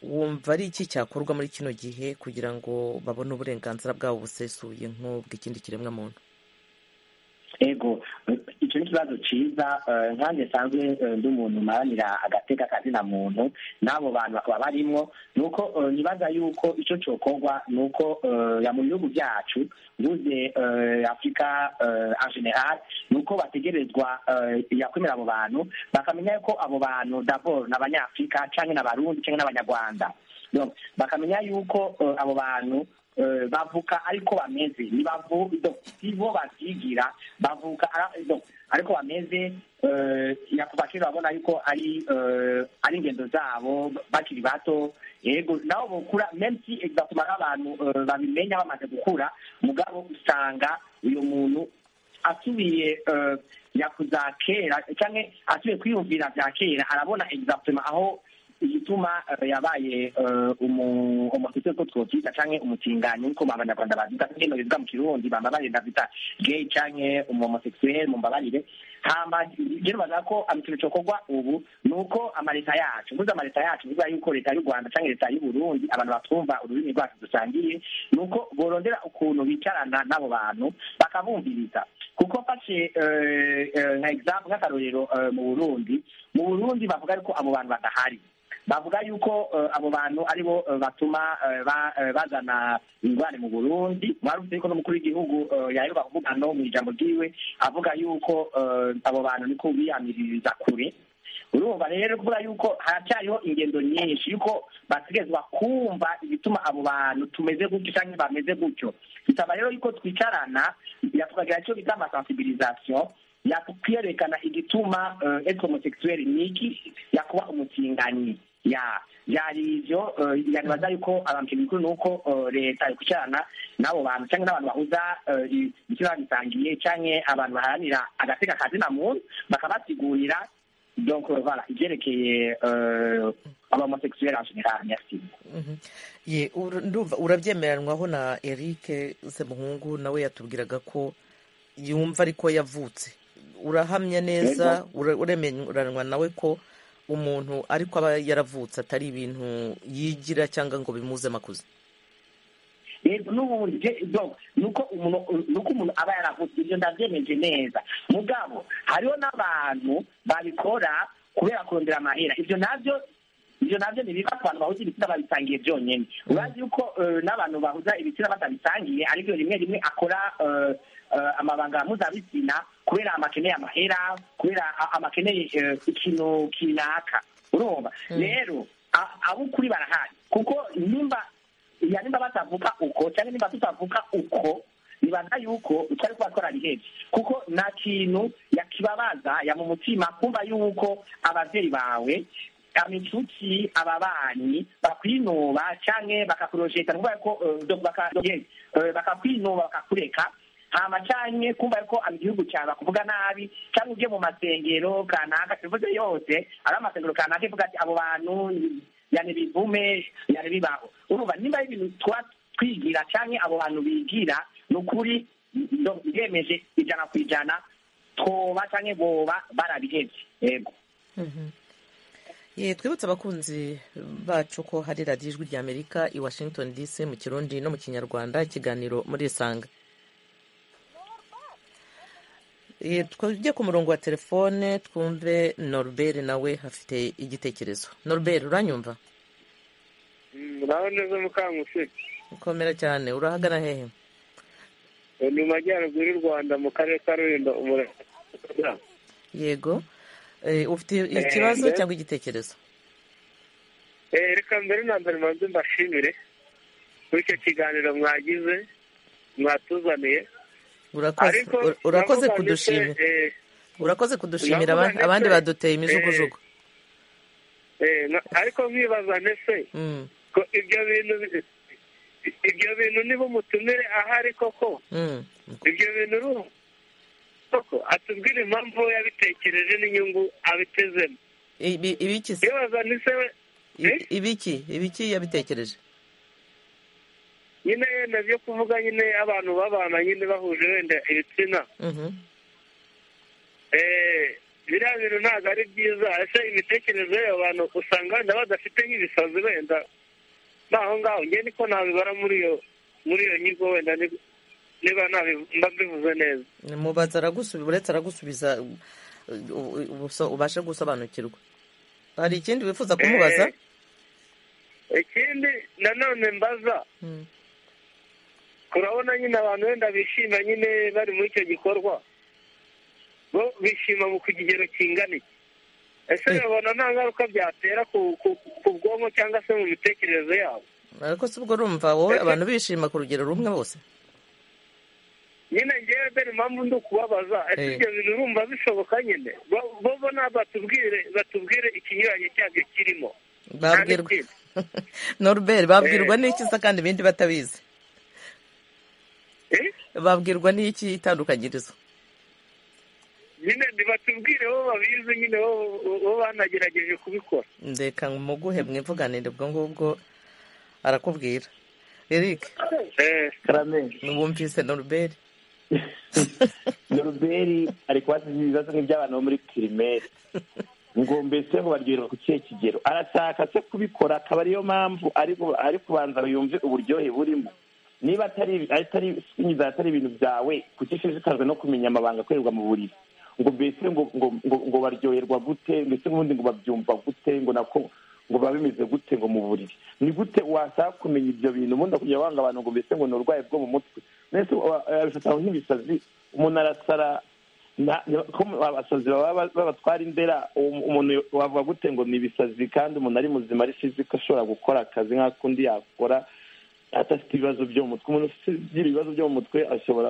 wumva ari iki cyakorwa muri kino gihe kugira ngo babone uburenganzira bwabo busesuye nk'ubw'ikindi kiremwa muntu ego icyo ni ikibazo cyiza eh, nkanjye nsanzwe eh, ndi umuntu maranira agateka kazina muntu n'abo bantu bakaba barimo ni uko eh, nibaza yuko icyo cyokorwa ni uko eh, ya mu bihugu byacu mvuze eh, afurika eh, en general ni uko bategerezwa eh, yakwemera abo bantu bakamenya ko abo bantu dabor ni abanyafurika cyangwa ni abarundi cyangwa ni abanyarwanda Donc, bakamenya yuko eh, abo bantu eh, bavuka ariko bameze ntibavu- donc, si bo bavyigira bavuka ara- donc, ariko bameze eh, yakuva kera babona yuko ari eh, ari ingendo zabo bakiri bato yego nabo bokura meme si exactement nk'abantu eh, babimenya bamaze gukura mugabo usanga uyo muntu asubiye eh, yakuza kera cyangwa asubiye kwiyumvira bya kera arabona exactement aho igituma eh, yabaye eh, umu- umusitiri ko twokwita canke umutinganyi niko abanyarwanda bavyita bino bivuga mu kirundi bambabarira bita gay canke umuhomosexuel mumbabarire hama je nibaza ko ah, ikintu cokorwa ubu ni uko amaleta yacu mvuze amaleta yacu bivuga yuko leta y'u rwanda canke leta y'u burundi abantu batwumva ururimi rwacu dusangiye ni uko borondera ukuntu bicarana n'abo bantu bakabumviriza kuko mfashe eh, eh, nka example nk'akarorero eh, mu burundi mu burundi bavuga yuko abo bantu badahari bavuga yuko eh, abo bantu aribo eh, batuma eh, ba- eh, bazana ingwane mu burundi mwarumvise yuko n'umukuru w'igihugu eh, yaheruka kuvuga no mu ijambo ryiwe avuga yuko eh, abo bantu niko biyamiririza kure urumva rero kuvuga yuko haracyariho ingendo nyinshi yuko bategerezwa kumva ibituma abo bantu tumeze gutyo cyangwa bameze gutyo bisaba rero yuko twicarana yatukagira icyo bita amasensibilisation yakwerekana igituma eh, être homosexuel niki yakuba umutinganyi ya byari ibyo eh, yanibaza yuko abantu ikintu gikuru ni uko eh, leta ikwicarana n'abo bantu cyangwa n'abantu bahuza eh, igitsina gisangiye cyangwa abantu baharanira agateka kazina muntu bakabasigurira donc euh, voilà ibyerekeye euh, abahomosexuels en général merci Mhm. Ye, ur- ndumva urabyemeranwaho na eric semuhungu nawe yatubwiraga ko yumva ariko yavutse urahamya neza ura- uremeranwa nawe ko umuntu ariko aba yaravutse atari ibintu yigira cyangwa ngo bimuzemo akuze rero n'ubundi je- donc nuko umuntu nuko umuntu aba yaravutse ibyo ndavyemeje neza mugabo hariho n'abantu babikora kubera kurondera amahera ivyo navyo ivyo navyo ni biva ku bantu bahuza ibitsina babisangiye byonyene urazi yuko eh, n'abantu bahuza ibitsina batabisangiye aribyo rimwe rimwe akora eh, eh, amabanga mpuzabitsina kubera amakeneye amahera kubera a- amakeneye eh, ikintu kinaka urumva rero a- ab'ukuri barahari kuko nimba ya nimba batavuga uko cyangwa nimba tutavuga uko nibaza yuko twari kuba twararihebye kuko nta kintu yakibabaza ya mu mutima kumva yuko abavyeyi bawe amitutsi ababanyi bakwinuba canke bakakurojeta kuvuga ko eh, do- baka- eh, bakakwinuba bakakureka hama canke kumva yuko ari igihugu cyawe bakuvuga nabi cyangwa ujye mu masengero kanaka bivuze yose ari amasengero kanaka ivuga ati abo bantu yani bivume yani bibaho urumva nimba ari ibintu twa twigira canke abo bantu bigira ni ukuri ndo- biremeje ijana ku ijana twoba canke boba barabihevye yego Ye, twibutse abakunzi bacu ko hari radiyo ijwi ry'amerika i washington dc mu kirundi no mu kinyarwanda ikiganiro muri isanga Ye, twajye ku murongo wa telefone twumve norbert nawe afite igitekerezo norbert uranyumva uraho neza mukangufi ukomera cyane urahagana hehe ni mu majyaruguru y'u rwanda mu karere ka rulindo umurenge yego Eh, ufite ikibazo Eh, cyangwa igitekerezo Eh, reka mbere na mbere manze mbashimire kuri icyo kiganiro mwagize mwatuzaniye Urakoze- Ariko ura- urakoze navuga ndetse, kudushimira eh, urakoze kudushimira navuga aba- abandi ndetse, baduteye imijugujugu eh, na- ariko mwibaza ndetse Mm, ko ibyo bintu bi- ibyo bintu niba umutumire ahari koko mm. ibyo bintu uruhu koko atubwire impamvu we yabitekereje n'inyungu abitezemo Ibi- ibiki se mwibaza ndetse we I- ibiki ibiki yabitekereje nyine yenda byo kuvuga nyine abantu babana nyine bahuje wenda ibitsina Mhm. Eh, biriya bintu ntabwo ari byiza ese imitekerereze y'abo bantu usanga wenda badafite nk'ibisazi wenda naho ngaho njye niko nabibara muri iyo muri iyo nyigo wenda ni- niba nabi- mba mbivuze neza mubaza aragusubiza uretse aragusubiza u- u- ubuso- ubashe gusobanukirwa hari ikindi wifuza kumubaza ikindi nanone mbaza Mm. turabona nyine abantu wenda bishima nyine bari muri icyo gikorwa bo bishima mu ku kigero kingana iki ese babona nta ngaruka byatera ku ku- ku bwonko cyangwa se mu mitekerereze yabo ariko si ubwo urumva wowe abantu bishima ku rugero rumwe bose nyine ngewe dore impamvu ndi ukubabaza ese Eh. ibyo bintu urumva bishoboka nyine Bo- bo bo ntabwo batubwire batubwire ikinyuranye cyabyo kirimo babwirwa noruberi babwirwa Eh. n'iki se kandi ibindi batabizi babwirwa n'iki itandukanyirizo nyine batubwire bo babizi nyine bo- bo bo banagerageje kubikora ndeka muguhe mwivuganire ubwo ngubwo arakubwira eric wumvise noruberi noruberi ari kubasiza ibibazo nk'iby'abantu bo muri pirimeri ngo mbese ngo baryoherwa ku kihe kigero arashaka se kubikora akaba ariyo mpamvu ari bu- ari kubanza ngo yumve uburyohe burimo niba atari atari inzara atari ibintu byawe kuki ushishikajwe no kumenya amabanga akorerwa mu buriri ngo mbese ngo ngo ngo, ngo baryoherwa gute mbese ubundi ngo babyumva gute ngo nako ngo biba bimeze gute ngo mu buriri ni gute washaka kumenya ibyo bintu ubundi akujya wanga abantu ngo mbese ngo ni uburwayi bwo mu mutwe mbese wa- abifata nk'ibisazi umuntu arasara na- na- ko abasazi baba ba- babatwara indera um- umuntu wavuga gute ngo ni ibisazi kandi umuntu ari muzima ari fizika ashobora gukora akazi nk'akundi yakora adafite ibibazo byo mu mutwe umuntu ugira ibibazo byo mu mutwe ashobora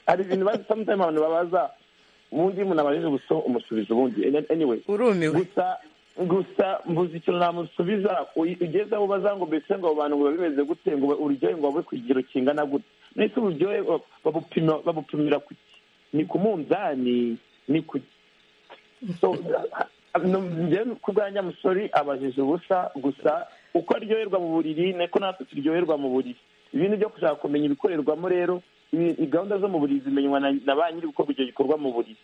hari ibintu bazi sometimes abantu babaza ubundi iyo umuntu abajije gusa umusubiza ubundi anyway gusa gusa mbuze ikintu namusubiza uyi- ugeze aho ubaza ngo mbese ngo abo bantu ngo biba bimeze gute ngo ururyohe ngo babe ku kigero kingana gute ndetse uburyohe ba- babupima- babupimira ku ni ku munzani ni ku so njyewe ku bwanjye amusori abajije ubusa gusa uko aryoherwa mu buriri niko natwe turyoherwa mu buriri ibindi byo gushaka kumenya ibikorerwamo rero ibi- i- gahunda zo mu buriri zimenywa na- na ba nyiri gukora ibyo gikorwa mu buriri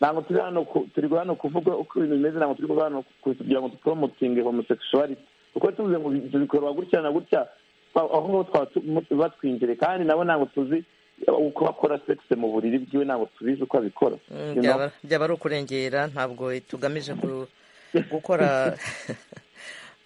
ntabwo turi hano ku- turi hano kuvuga uko ibintu bimeze ntabwo turi kuvuga hano ku- kugira ngo tupromotinge homosexuality kuko tuvuze ngo ibyo bikorwa gutya na gutya twa- aho ngaho twaba tu- mu- batwinjire kandi nabo ntabwo tuzi uko bakora sex mu buriri bwiwe ntabwo tubizi uko abikora Mm, you know? byaba byaba ari ukurengera ntabwo tugamije ku- gukora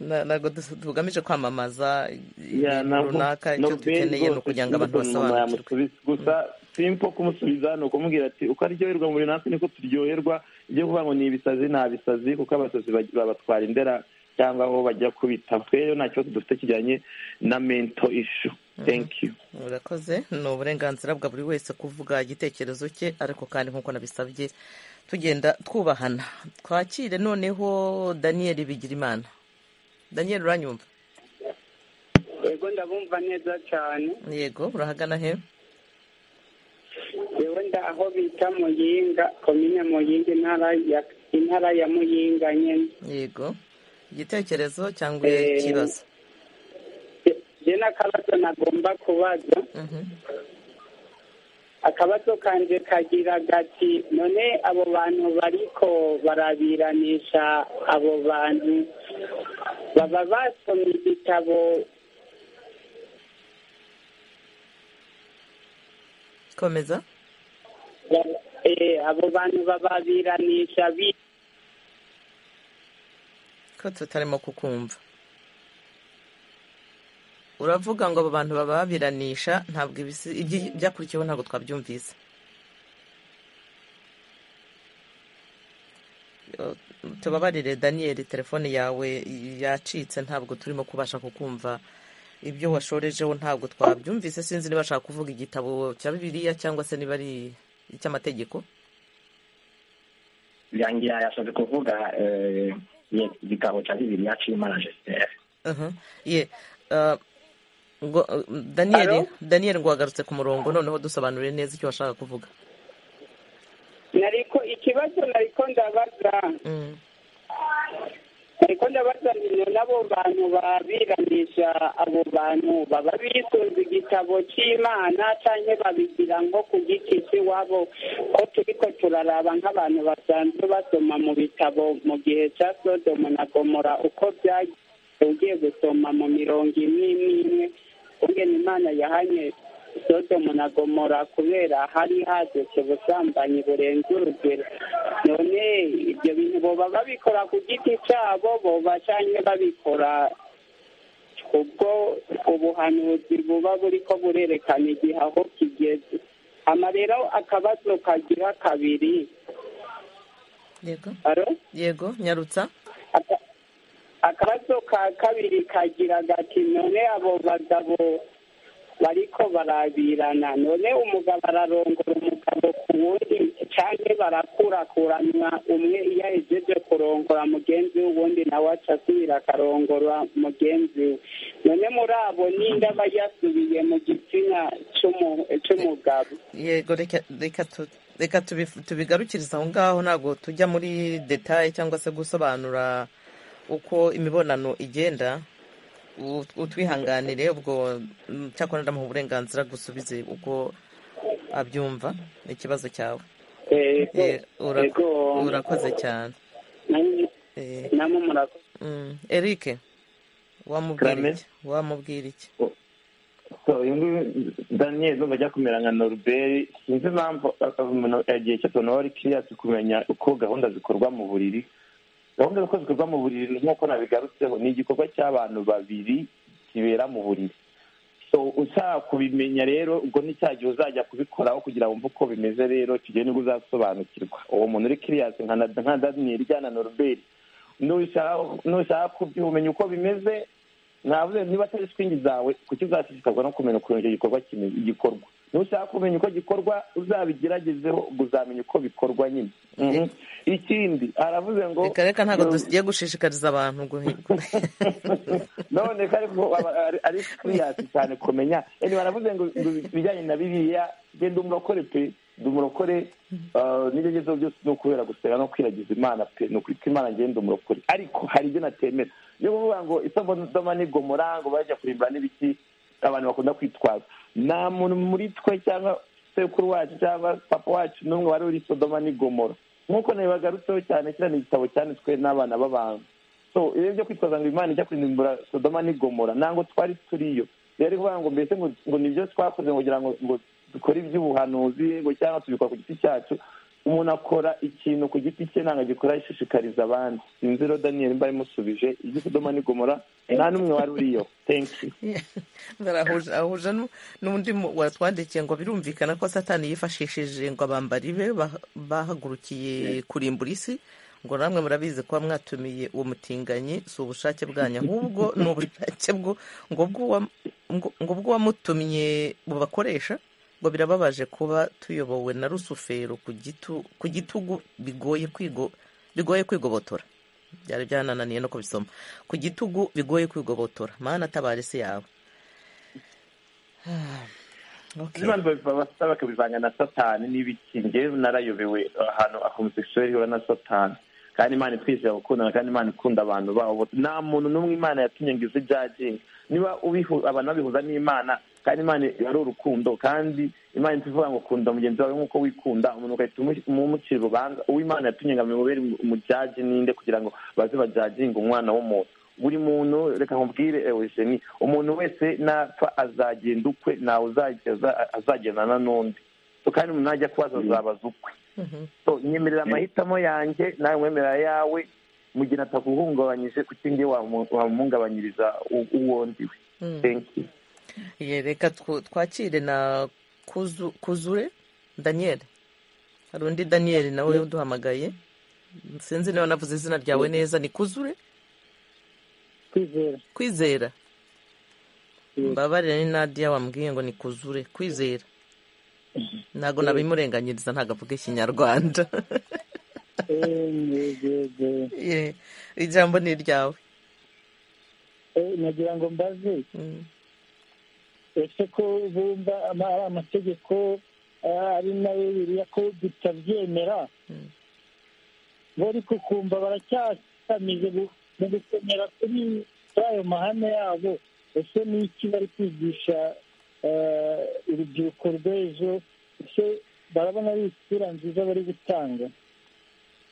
na- ntabwo dus- tugamije kwamamaza Yeah, ibintu ntabwo- runaka icyo ntabwo dukeneye ni rwose ukugira ngo abantu nubwo umuntu basobanukirwe yamusubiza. gusa simpo kumusubiza ni ukumubwira ati uko aryoherwa muri natwe niko turyoherwa ibyo kuvuga ngo ni ibisazi ni abisazi kuko abasazi baj- babatwara indera cyangwa aho bajya kubita twe rero nta kibazo dufite kijyanye na mento ishu thank you urakoze ni uburenganzira bwa buri wese kuvuga igitekerezo cye ariko kandi nk'uko nabisabye tugenda twubahana twakire noneho daniyeli bigirimana daniyeli uranyumva yego ndabumva neza cyane yego urahagana he yewe nda aho bita muyinga komine muyinga intara ya intara ya muyinga nyine yego igitekerezo cyangwa Eh, ikibazo je n'akabazo nagomba kubaza akabazo kanje kagira gati none abo bantu bariko barabiranisha abo bantu baba basomye igitabo komeza ba- eh, abo bantu bababiranisha bi ko tutarimo kukumva uravuga ngo abo bantu bababiranisha ntabwo ibisi- ibyi- ibyakurikiyeho ntabwo twabyumvise Yo, tubabarire daniyeli telefone yawe yacitse ntabwo turimo kubasha kukumva ibyo washorejeho ntabwo twabyumvise sinzi niba ashaka kuvuga igitabo cya bibiliya cyangwa se niba ari icy'amategeko birangira yashatse kuvuga eh, ye- igitabo cya bibiliya cy'imana jesiteri Aha, ye ah, ngo ah, daniyeli daniyeli ngo wagarutse ku murongo noneho dusobanurire neza icyo washaka kuvuga nariko ikibazo nariko ndabaza nariko ndabaza nino n'abo bantu babiranisha abo bantu baba bisunze igitabo cy'imana cyangwa babigira nko ku giti cy'iwabo ko turiko turaraba nk'abantu basanzwe basoma mu bitabo mu gihe cya sodomu na gomora uko byagiye ugiye gusoma mu mirongo imwe imwe imwe ugena imana yahanye sodomu na gomora kubera hari hadutse ubusambanyi burenze urugero none ibyo bintu boba babikora ku giti cyabo boba cyangwa babikora ubwo ubuhanuzi buba buri ko burerekana igihe aho kigeze hama rero akabazo kagira kabiri yego Alo? yego nyarutsa akabazo ka kabiri kagira gati none abo bagabo bariko barabirana none umugabo ararongora umugabo ku wundi cyane barakurakuranwa umwe iyo ahejeje kurongora mugenzi we ubundi nawe aca asubira akarongora mugenzi we none muri abo ninde aba yasubiye mu gitsina cy'umu- cy'umugabo yego reka reka tu- reka tubi- tubigarukirize aho ngaho ntabwo tujya muri detaye cyangwa se gusobanura uko imibonano igenda U- utwihanganire ubwo mm, cyakora ndamuha uburenganzira gusubize uko abyumva ikibazo cyawe Yego, Eh, ura- yego. urakoze cyane Namwe- Eh, namwe murakoze mm, eric wamubwira Clement? iki wamubwira iki So, uyu nguyu daniel numva ajya kumera nka noruberi sinzi impamvu umuntu yagiye cyatona wari kiriyasi kumenya uko gahunda zikorwa mu buriri gahunda z'uko zikorwa mu buriri ni nk'uko nabigarutseho ni igikorwa cy'abantu babiri kibera mu buriri so ushaka kubimenya rero ubwo ni cya gihe uzajya kubikoraho kugira wumve uko bimeze rero icyo gihe nibwo uzasobanukirwa uwo muntu uri kiriyasi nka na- nka daniyeli ijyana noruberi nushaka nushaka kubyumenya uko bimeze navuze niba atari swingi zawe kuki uzashishikazwa no kumenya ukuntu icyo gikorwa kime- gikorwa nushaka kumenya uko gikorwa uzabigeragezeho ubwo uzamenya uko bikorwa nyine Mhm. ikindi aravuze ngo reka reka ntabwo tugiye gushishikariza abantu guhe- none ko ariko aba- ari- ari kwiyasi cyane kumenya eni baravuze ngo ngo ibijyanye na biriya genda umurokore pe ndi umurokore ah, n'ibyo ngezeho byose ni ukubera gusenga no kwiragiza imana pe ni ukuri ko imana ngenda umurokore ariko hari ibyo natemera ni ukuvuga ngo isodoma ni gomora ngo bajya kurimbura n'ibiki abantu bakunda kwitwaza nta muntu muri twe cyangwa sekuru wacu cyangwa papa wacu n'umwe wari uri sodoma ni gomora nk'uko nabibagarutseho cyane kiriya ni igitabo cyanditswe n'abana b'abantu so iyo byo kwitwaza ngo imana ijya kurimbura sodoma ni gomora ntabwo twari turiyo rero ari kuvuga ngo mbese ngo ngo ni byo twakoze ngo kugira ngo ngo dukore iby'ubuhanuzi ngo cyangwa tubikora ku giti cyacu umuntu akora ikintu ku giti cye ntabwo agikora yishishikariza abandi sinzi rero daniyeli mba yamusubije ibyo sodoma ni gomora nta n'umwe wari uriyo thank you barahuje ahuje nu- n'undi mu- watwandikiye ngo birumvikana ko satani yifashishije ngo abambari be bah- bahagurukiye kurimbura isi ngo namwe murabizi kuba mwatumiye uwo mutinganyi si ubushake bwanyu ahubwo ni ubushake bwo ngo bw'uwa- ngo- ngo bw'uwamutumye bubakoresha ngo birababaje kuba tuyobowe na rusufero ku gitu- ku gitugu bigoye kwigo- bigoye kwigobotora byari byanananiye no kubisoma ku gitugu bigoye kwigobotora mana atabara isi yawe n'abantu babibaba basaba bakabivanga na satani n'ibiki ngewe narayobewe ahantu homosexuel ihura na satani kandi imana itwize gukundana kandi imana ikunda abantu babo nta muntu n'umwe imana yatumye ngo ize jaginga niba ubihu- abantu babihuza n'imana kandi imana ari urukundo kandi imana itivuga ngo kunda mugenzi wawe nk'uko wikunda umuntu ugahita umu- umucira urubanza uwo imana yatumye ngo amubere umujaji n'inde kugira ngo baze bajaginge umwana w'umuntu buri muntu reka nkubwire eugenie umuntu wese napfa azagenda ukwe ntawe uzageza- azagendana n'undi So, kandi umuntu najya kubaza azabaza ukwe So, nyemerera amahitamo yanjye nawe mwemerera ayawe mu gihe atakuhungabanyije kuko indi wamuhungabanyiriza uwo ndi we Thank you. Ye, reka twu- twakire na kuzu- kuzure daniyeli hari undi daniyeli nawe uduhamagaye sinzi niba navuze izina ryawe neza ni kuzure kwizera kwizera mbabarire ni nadiya wambwiye ngo ni kuzure kwizera ntabwo nabimurenganyiriza ntabwo avuga ikinyarwanda Ye, ijambo ni iryawe Eh, nagira ngo mbaze ese ko bumva ama- ari amategeko ah, ari nayo biriya ko tutabyemera bo ariko kumva baracyakamize gu- mu gukomera kuri kuri ayo mahame yabo ese ni iki bari kwigisha ah, urubyiruko rw'ejo ese barabona ari isura nziza bari gutanga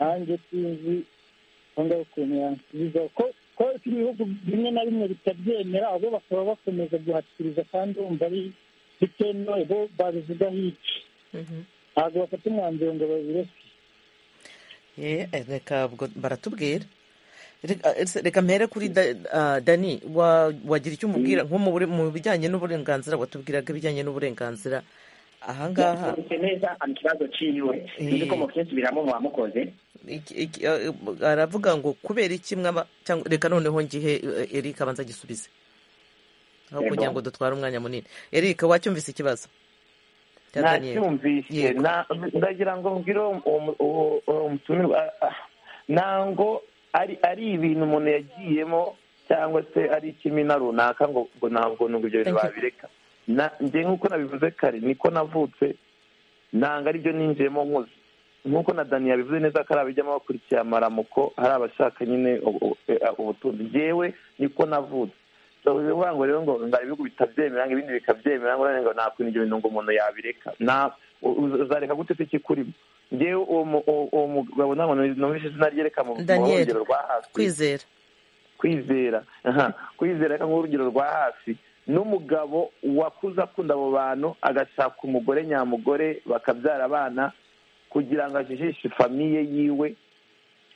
nanjye sinzi cyangwa ukuntu yansubiza ko ko ibihugu bimwe na bimwe bitabyemera ahubwo bakaba bakomeza guhatiriza kandi wumva ari bitemewe bo babivugaho iki ntabwo bafata umwanzuro ngo babireke Ye, eh, reka ubwo baratubwira Reka- ese reka mpere kuri Da- ah, dani wa- wagira icyo umubwira nko mu bure- mu bijyanye n'uburenganzira watubwiraga ibijyanye n'uburenganzira ahangaha yasobanutse neza mu kibazo cyiwe nzi ko mu byinshi biramo muwamukoze iki- iki- eh, aravuga ngo kubera iki mwaba cyangwa reka noneho ngihe eh, eric abanza agisubize aho Yego. kugira ngo dutware umwanya munini eric wacyumvise ikibazo cya Daniel? nacyumvise na- ndagira ngo mbwire uwo- uwo- uwo- uwo mutumirwa ah, ah, ntabwo ari ari ibintu umuntu yagiyemo cyangwa se ari ikimina runaka ngo ngo ntabwo nubwo ibyo bintu babireka Na- njye nk'uko nabivuze kare niko navutse ntabwo aribyo ninjiyemo nkuze nk'uko na dani yabivuze neza ko ari abijyamo bakurikiye amaramuko hari abashaka nyine ubu- ubu- eh, ubutunzi njyewe niko navutse So, bivuga ngo rero ngo ngo hari ibihugu bitabyemera ngo ibindi bikabyemera ngo ngo nta kuntu ibyo bintu ngo umuntu yabireka na u- u- uzareka gute se ikikurimo njyewe uwo mu- uwo- uwo mugabo ntabwo numvise izina rye reka mu mu Daniel, rugero rwa hasi kwizera kwizera aha, kwizera reka nk'urugero rwa hasi n'umugabo wakuze akunda abo bantu agashaka umugore nyamugore bakabyara abana kugira ngo ajijishe famiye yiwe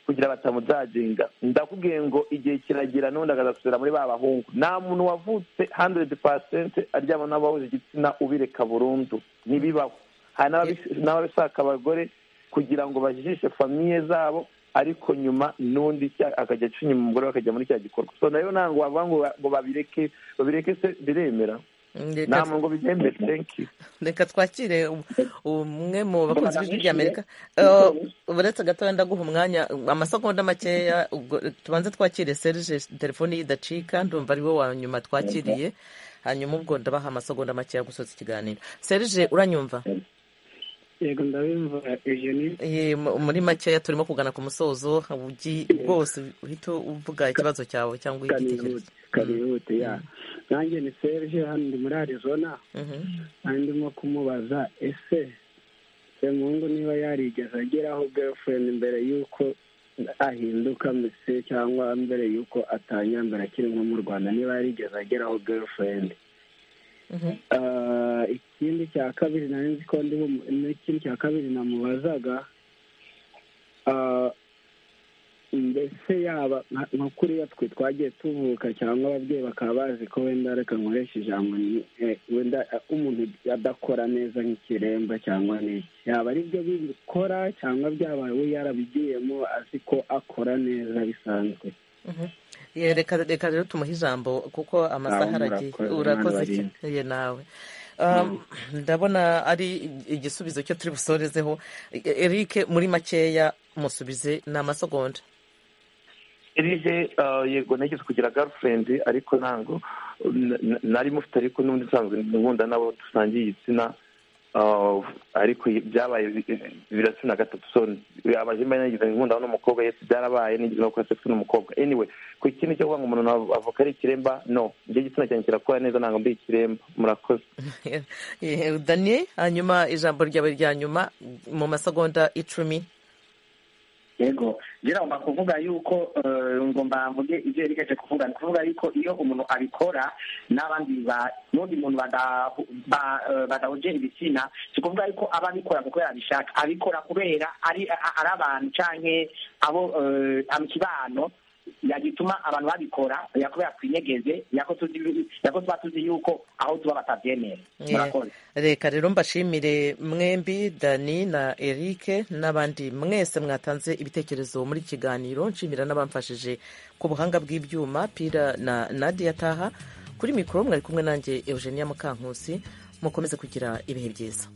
kugira ngo batamuzagenga ndakubwiye ngo igihe kiragera n'ubundi akazasubira muri ba bahungu nta muntu wavutse handeredi pasenti aryama n'abahuje igitsina ubireka burundu ntibibaho hari n'ababi- n'ababishaka abagore kugira ngo bajijishe famiye zabo ariko nyuma n'undi cya- akajya acunya umugore bakajya muri cya gikorwa so nayo ntabwo wavuga ngo ba- ngo babireke babireke se biremera Reka- nta muntu ngo bibyemere thank you reka twakire um- umwe mu bakunzi Mbona b'ijwi ry'amerika bamwishyuye. Eh, uretse gatoya ndaguha umwanya amasegonda makeya ubwo tubanze twakire serije telefoni ye idacika ndumva ari we wa nyuma twakiriye hanyuma ubwo ndabaha amasegonda makeya gusoza ikiganiro serije uranyumva yego ndabimva eugenie Eh, mu- muri makeya turimo kugana ku musozo ugi rwose uhita uvuga ikibazo cyawe cyangwa igitekerezo karihute ya nanjye ni serge hano ndi muri arizona kandi ndimo kumubaza ese semungu niba yarigeze ageraho girlfriend mbere y'uko ahinduka mbese cyangwa mbere y'uko atangira mbere akiri nko mu rwanda niba yarigeze ageraho girlfriend Ah, ikindi cya kabiri nari nzi ko ndi bumu- n'ikindi cya kabiri namubazaga ah, mbese yaba nka- nka kuriya twe twagiye tuvuka cyangwa ababyeyi bakaba bazi ko wenda reka nkoresha ijambo ni- eh, wenda eh, umuntu adakora neza nk'ikiremba cyangwa n'iki yaba ari byo bikora cyangwa byabaye we yarabigiyemo azi ko akora neza bisanzwe Ye, reka reka rero tumuhe ijambo kuko amasaha aragiye murakoze, urakoze mwana warinze. cyane nawe Um, ndabona ari igisubizo cyo turi busorezeho E- Eric muri makeya musubize ni amasegonda irije yego nageze kugira garufurendi ariko ntabwo n- n- nari mufite ariko n'ubundi nsanzwe nkunda n'abo dusangiye igitsina ah, ariko byabaye bi- birasa na gatatu so abaje mba nagize nkunda n'umukobwa yesu byarabaye nigeze no gukora sex n'umukobwa anyway ku ikindi cyo kuvuga ngo umuntu nav- avuka ari ikiremba no njye igitsina cyanjye kirakora neza ntabwo mbi ikiremba murakoze Ye, daniel hanyuma ijambo ryawe rya nyuma mu masegonda icumi yego ngomba kuvuga yuko ngomba mvuge ibyo yerekeje kuvuga ni kuvuga yuko iyo umuntu abikora n'abandi ba- n'undi muntu bada- ba- eh, badahuje ibitsina si kuvuga yuko aba abikora kuko yabishaka abikora kubera ari a- ari abantu canke abo eh, amikibano yagituma abantu babikora yakubera twinyegeze yako tuzi- yako tuba tuzi yuko aho tuba batabyemera Yeah. murakoze reka rero mbashimire mwembi dani na erike n'abandi mwese mwatanze ibitekerezo muri iki kiganiro nshimira n'abamfashije ku buhanga bw'ibyuma pira na nadia taha kuri mikoro mwari kumwe nanjye eugenia mukankusi mukomeze kugira ibihe byiza